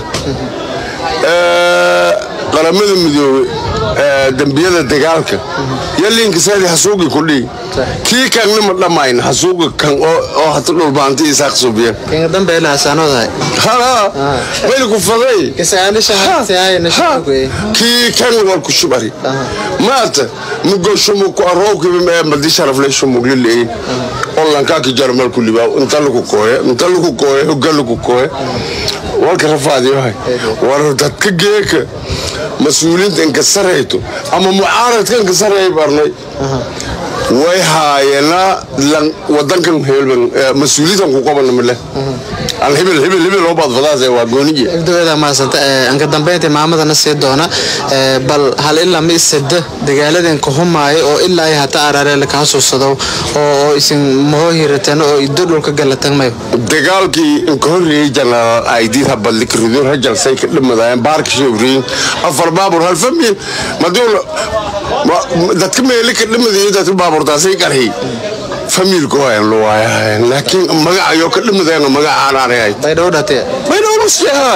qaramada midoobe dembiyada dagaalka yalinkasaadi hasuugi kudhii kii kanna ma dhammayn hasuuga kan oo hata dhulbaanta isaaq subiya kinga dambe ila hasaanodahay hala mayl ku faday kisaanisha hatiyaayna shaqoy kii kan wal ku shubari maata mugo shumu ku arookiba ma madi sharafle shumu lilay olanka ki jarmal ku liba inta lagu kooye inta lagu kooye hogga lagu kooye walka rafaadiyo hay war dadka geeka mas-uuliyiinta inka sarayto ama mucaaradka inka saraya barnay way haayena wadankan hebelban mas-uuliyiintan ku qabana male aan hebel hebel hebel oo baad fadaas waa gooniye ibdawada maasanta anka dambeynta maamadana sii doona bal hal ilaa ma isada dagaaladeen ka humaayo oo ilaa ay hata araare la kaa suusado oo isin mahoo hirateen oo iddo dhulka galatan mayo dagaalkii inka horreeyey jenaraal aydid habadli karidoon hajalsay ka dhimadayeen baarka shewriin afar baabur hal famil maduul dadka meeli ka dhimadayo dadka baaburtaasay qarhi familku wayan lu waayahayn laakiin magacayo ka dhimadeen magacaan aanay baydhabo dhatee baydhabo nusyaha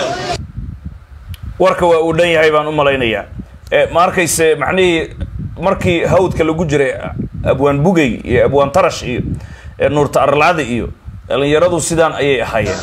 warka waa uu dhan yahay baan u malaynayaa ma arkayse macnihii markii hawdka lagu jiray abwaan bugey iyo abwaan tarash iyo nuurta arlaada iyo dhalinyaradu sidaan ayay ahaayeen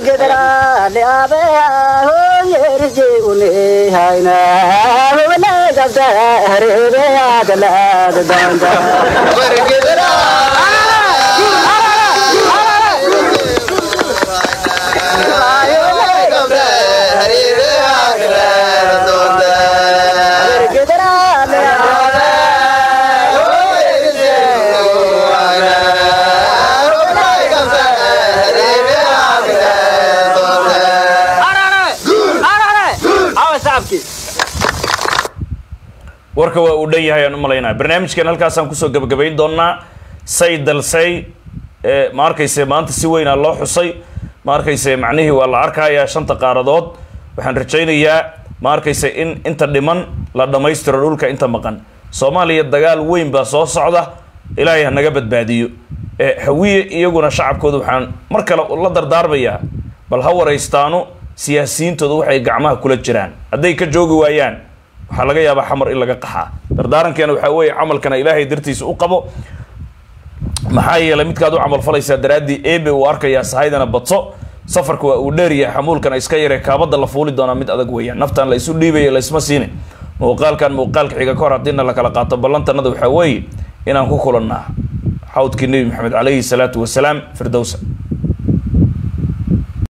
warka waa uu dhan yahay aan u malaynaya barnaamijkan halkaasaan kusoo gabagabayn doonaa say dalsay ma arkayse maanta si weynaa loo xusay ma arkayse macnihii waa la arkayaa shanta qaaradood waxaan rajaynayaa ma arkayse in inta dhiman la dhammaystiro dhulka inta maqan soomaaliya dagaal weyn baa soo socda ilaahay ha naga badbaadiyo hawiye iyaguna shacabkooda waxaan mar kale la dardaarmayaa bal ha waraystaano siyaasiyiintooda waxay gacmaha kula jiraan hadday ka joogi waayaan waxaa laga yaabaa xamar in laga qaxaa dardaarankeena waxaa weeye camalkana ilaahay dartiisa u qabo maxaa yeelay midkaad u camalfalaysaa daraaddii ebe uu arkayaa sahaydana badso safarka waa uu dheeryahay xamuulkana iska yaree kaabada la fuuli doonaa mid adag weeyaan naftan la isu dhiibaya laysma siine muuqaalkan muuqaalka xiga ka hor haddiina la kala qaato ballantanada waxaa weeye inaan ku kulannaa xawdkii nebi maxamed calayhi salaatu wasalaam firdowsa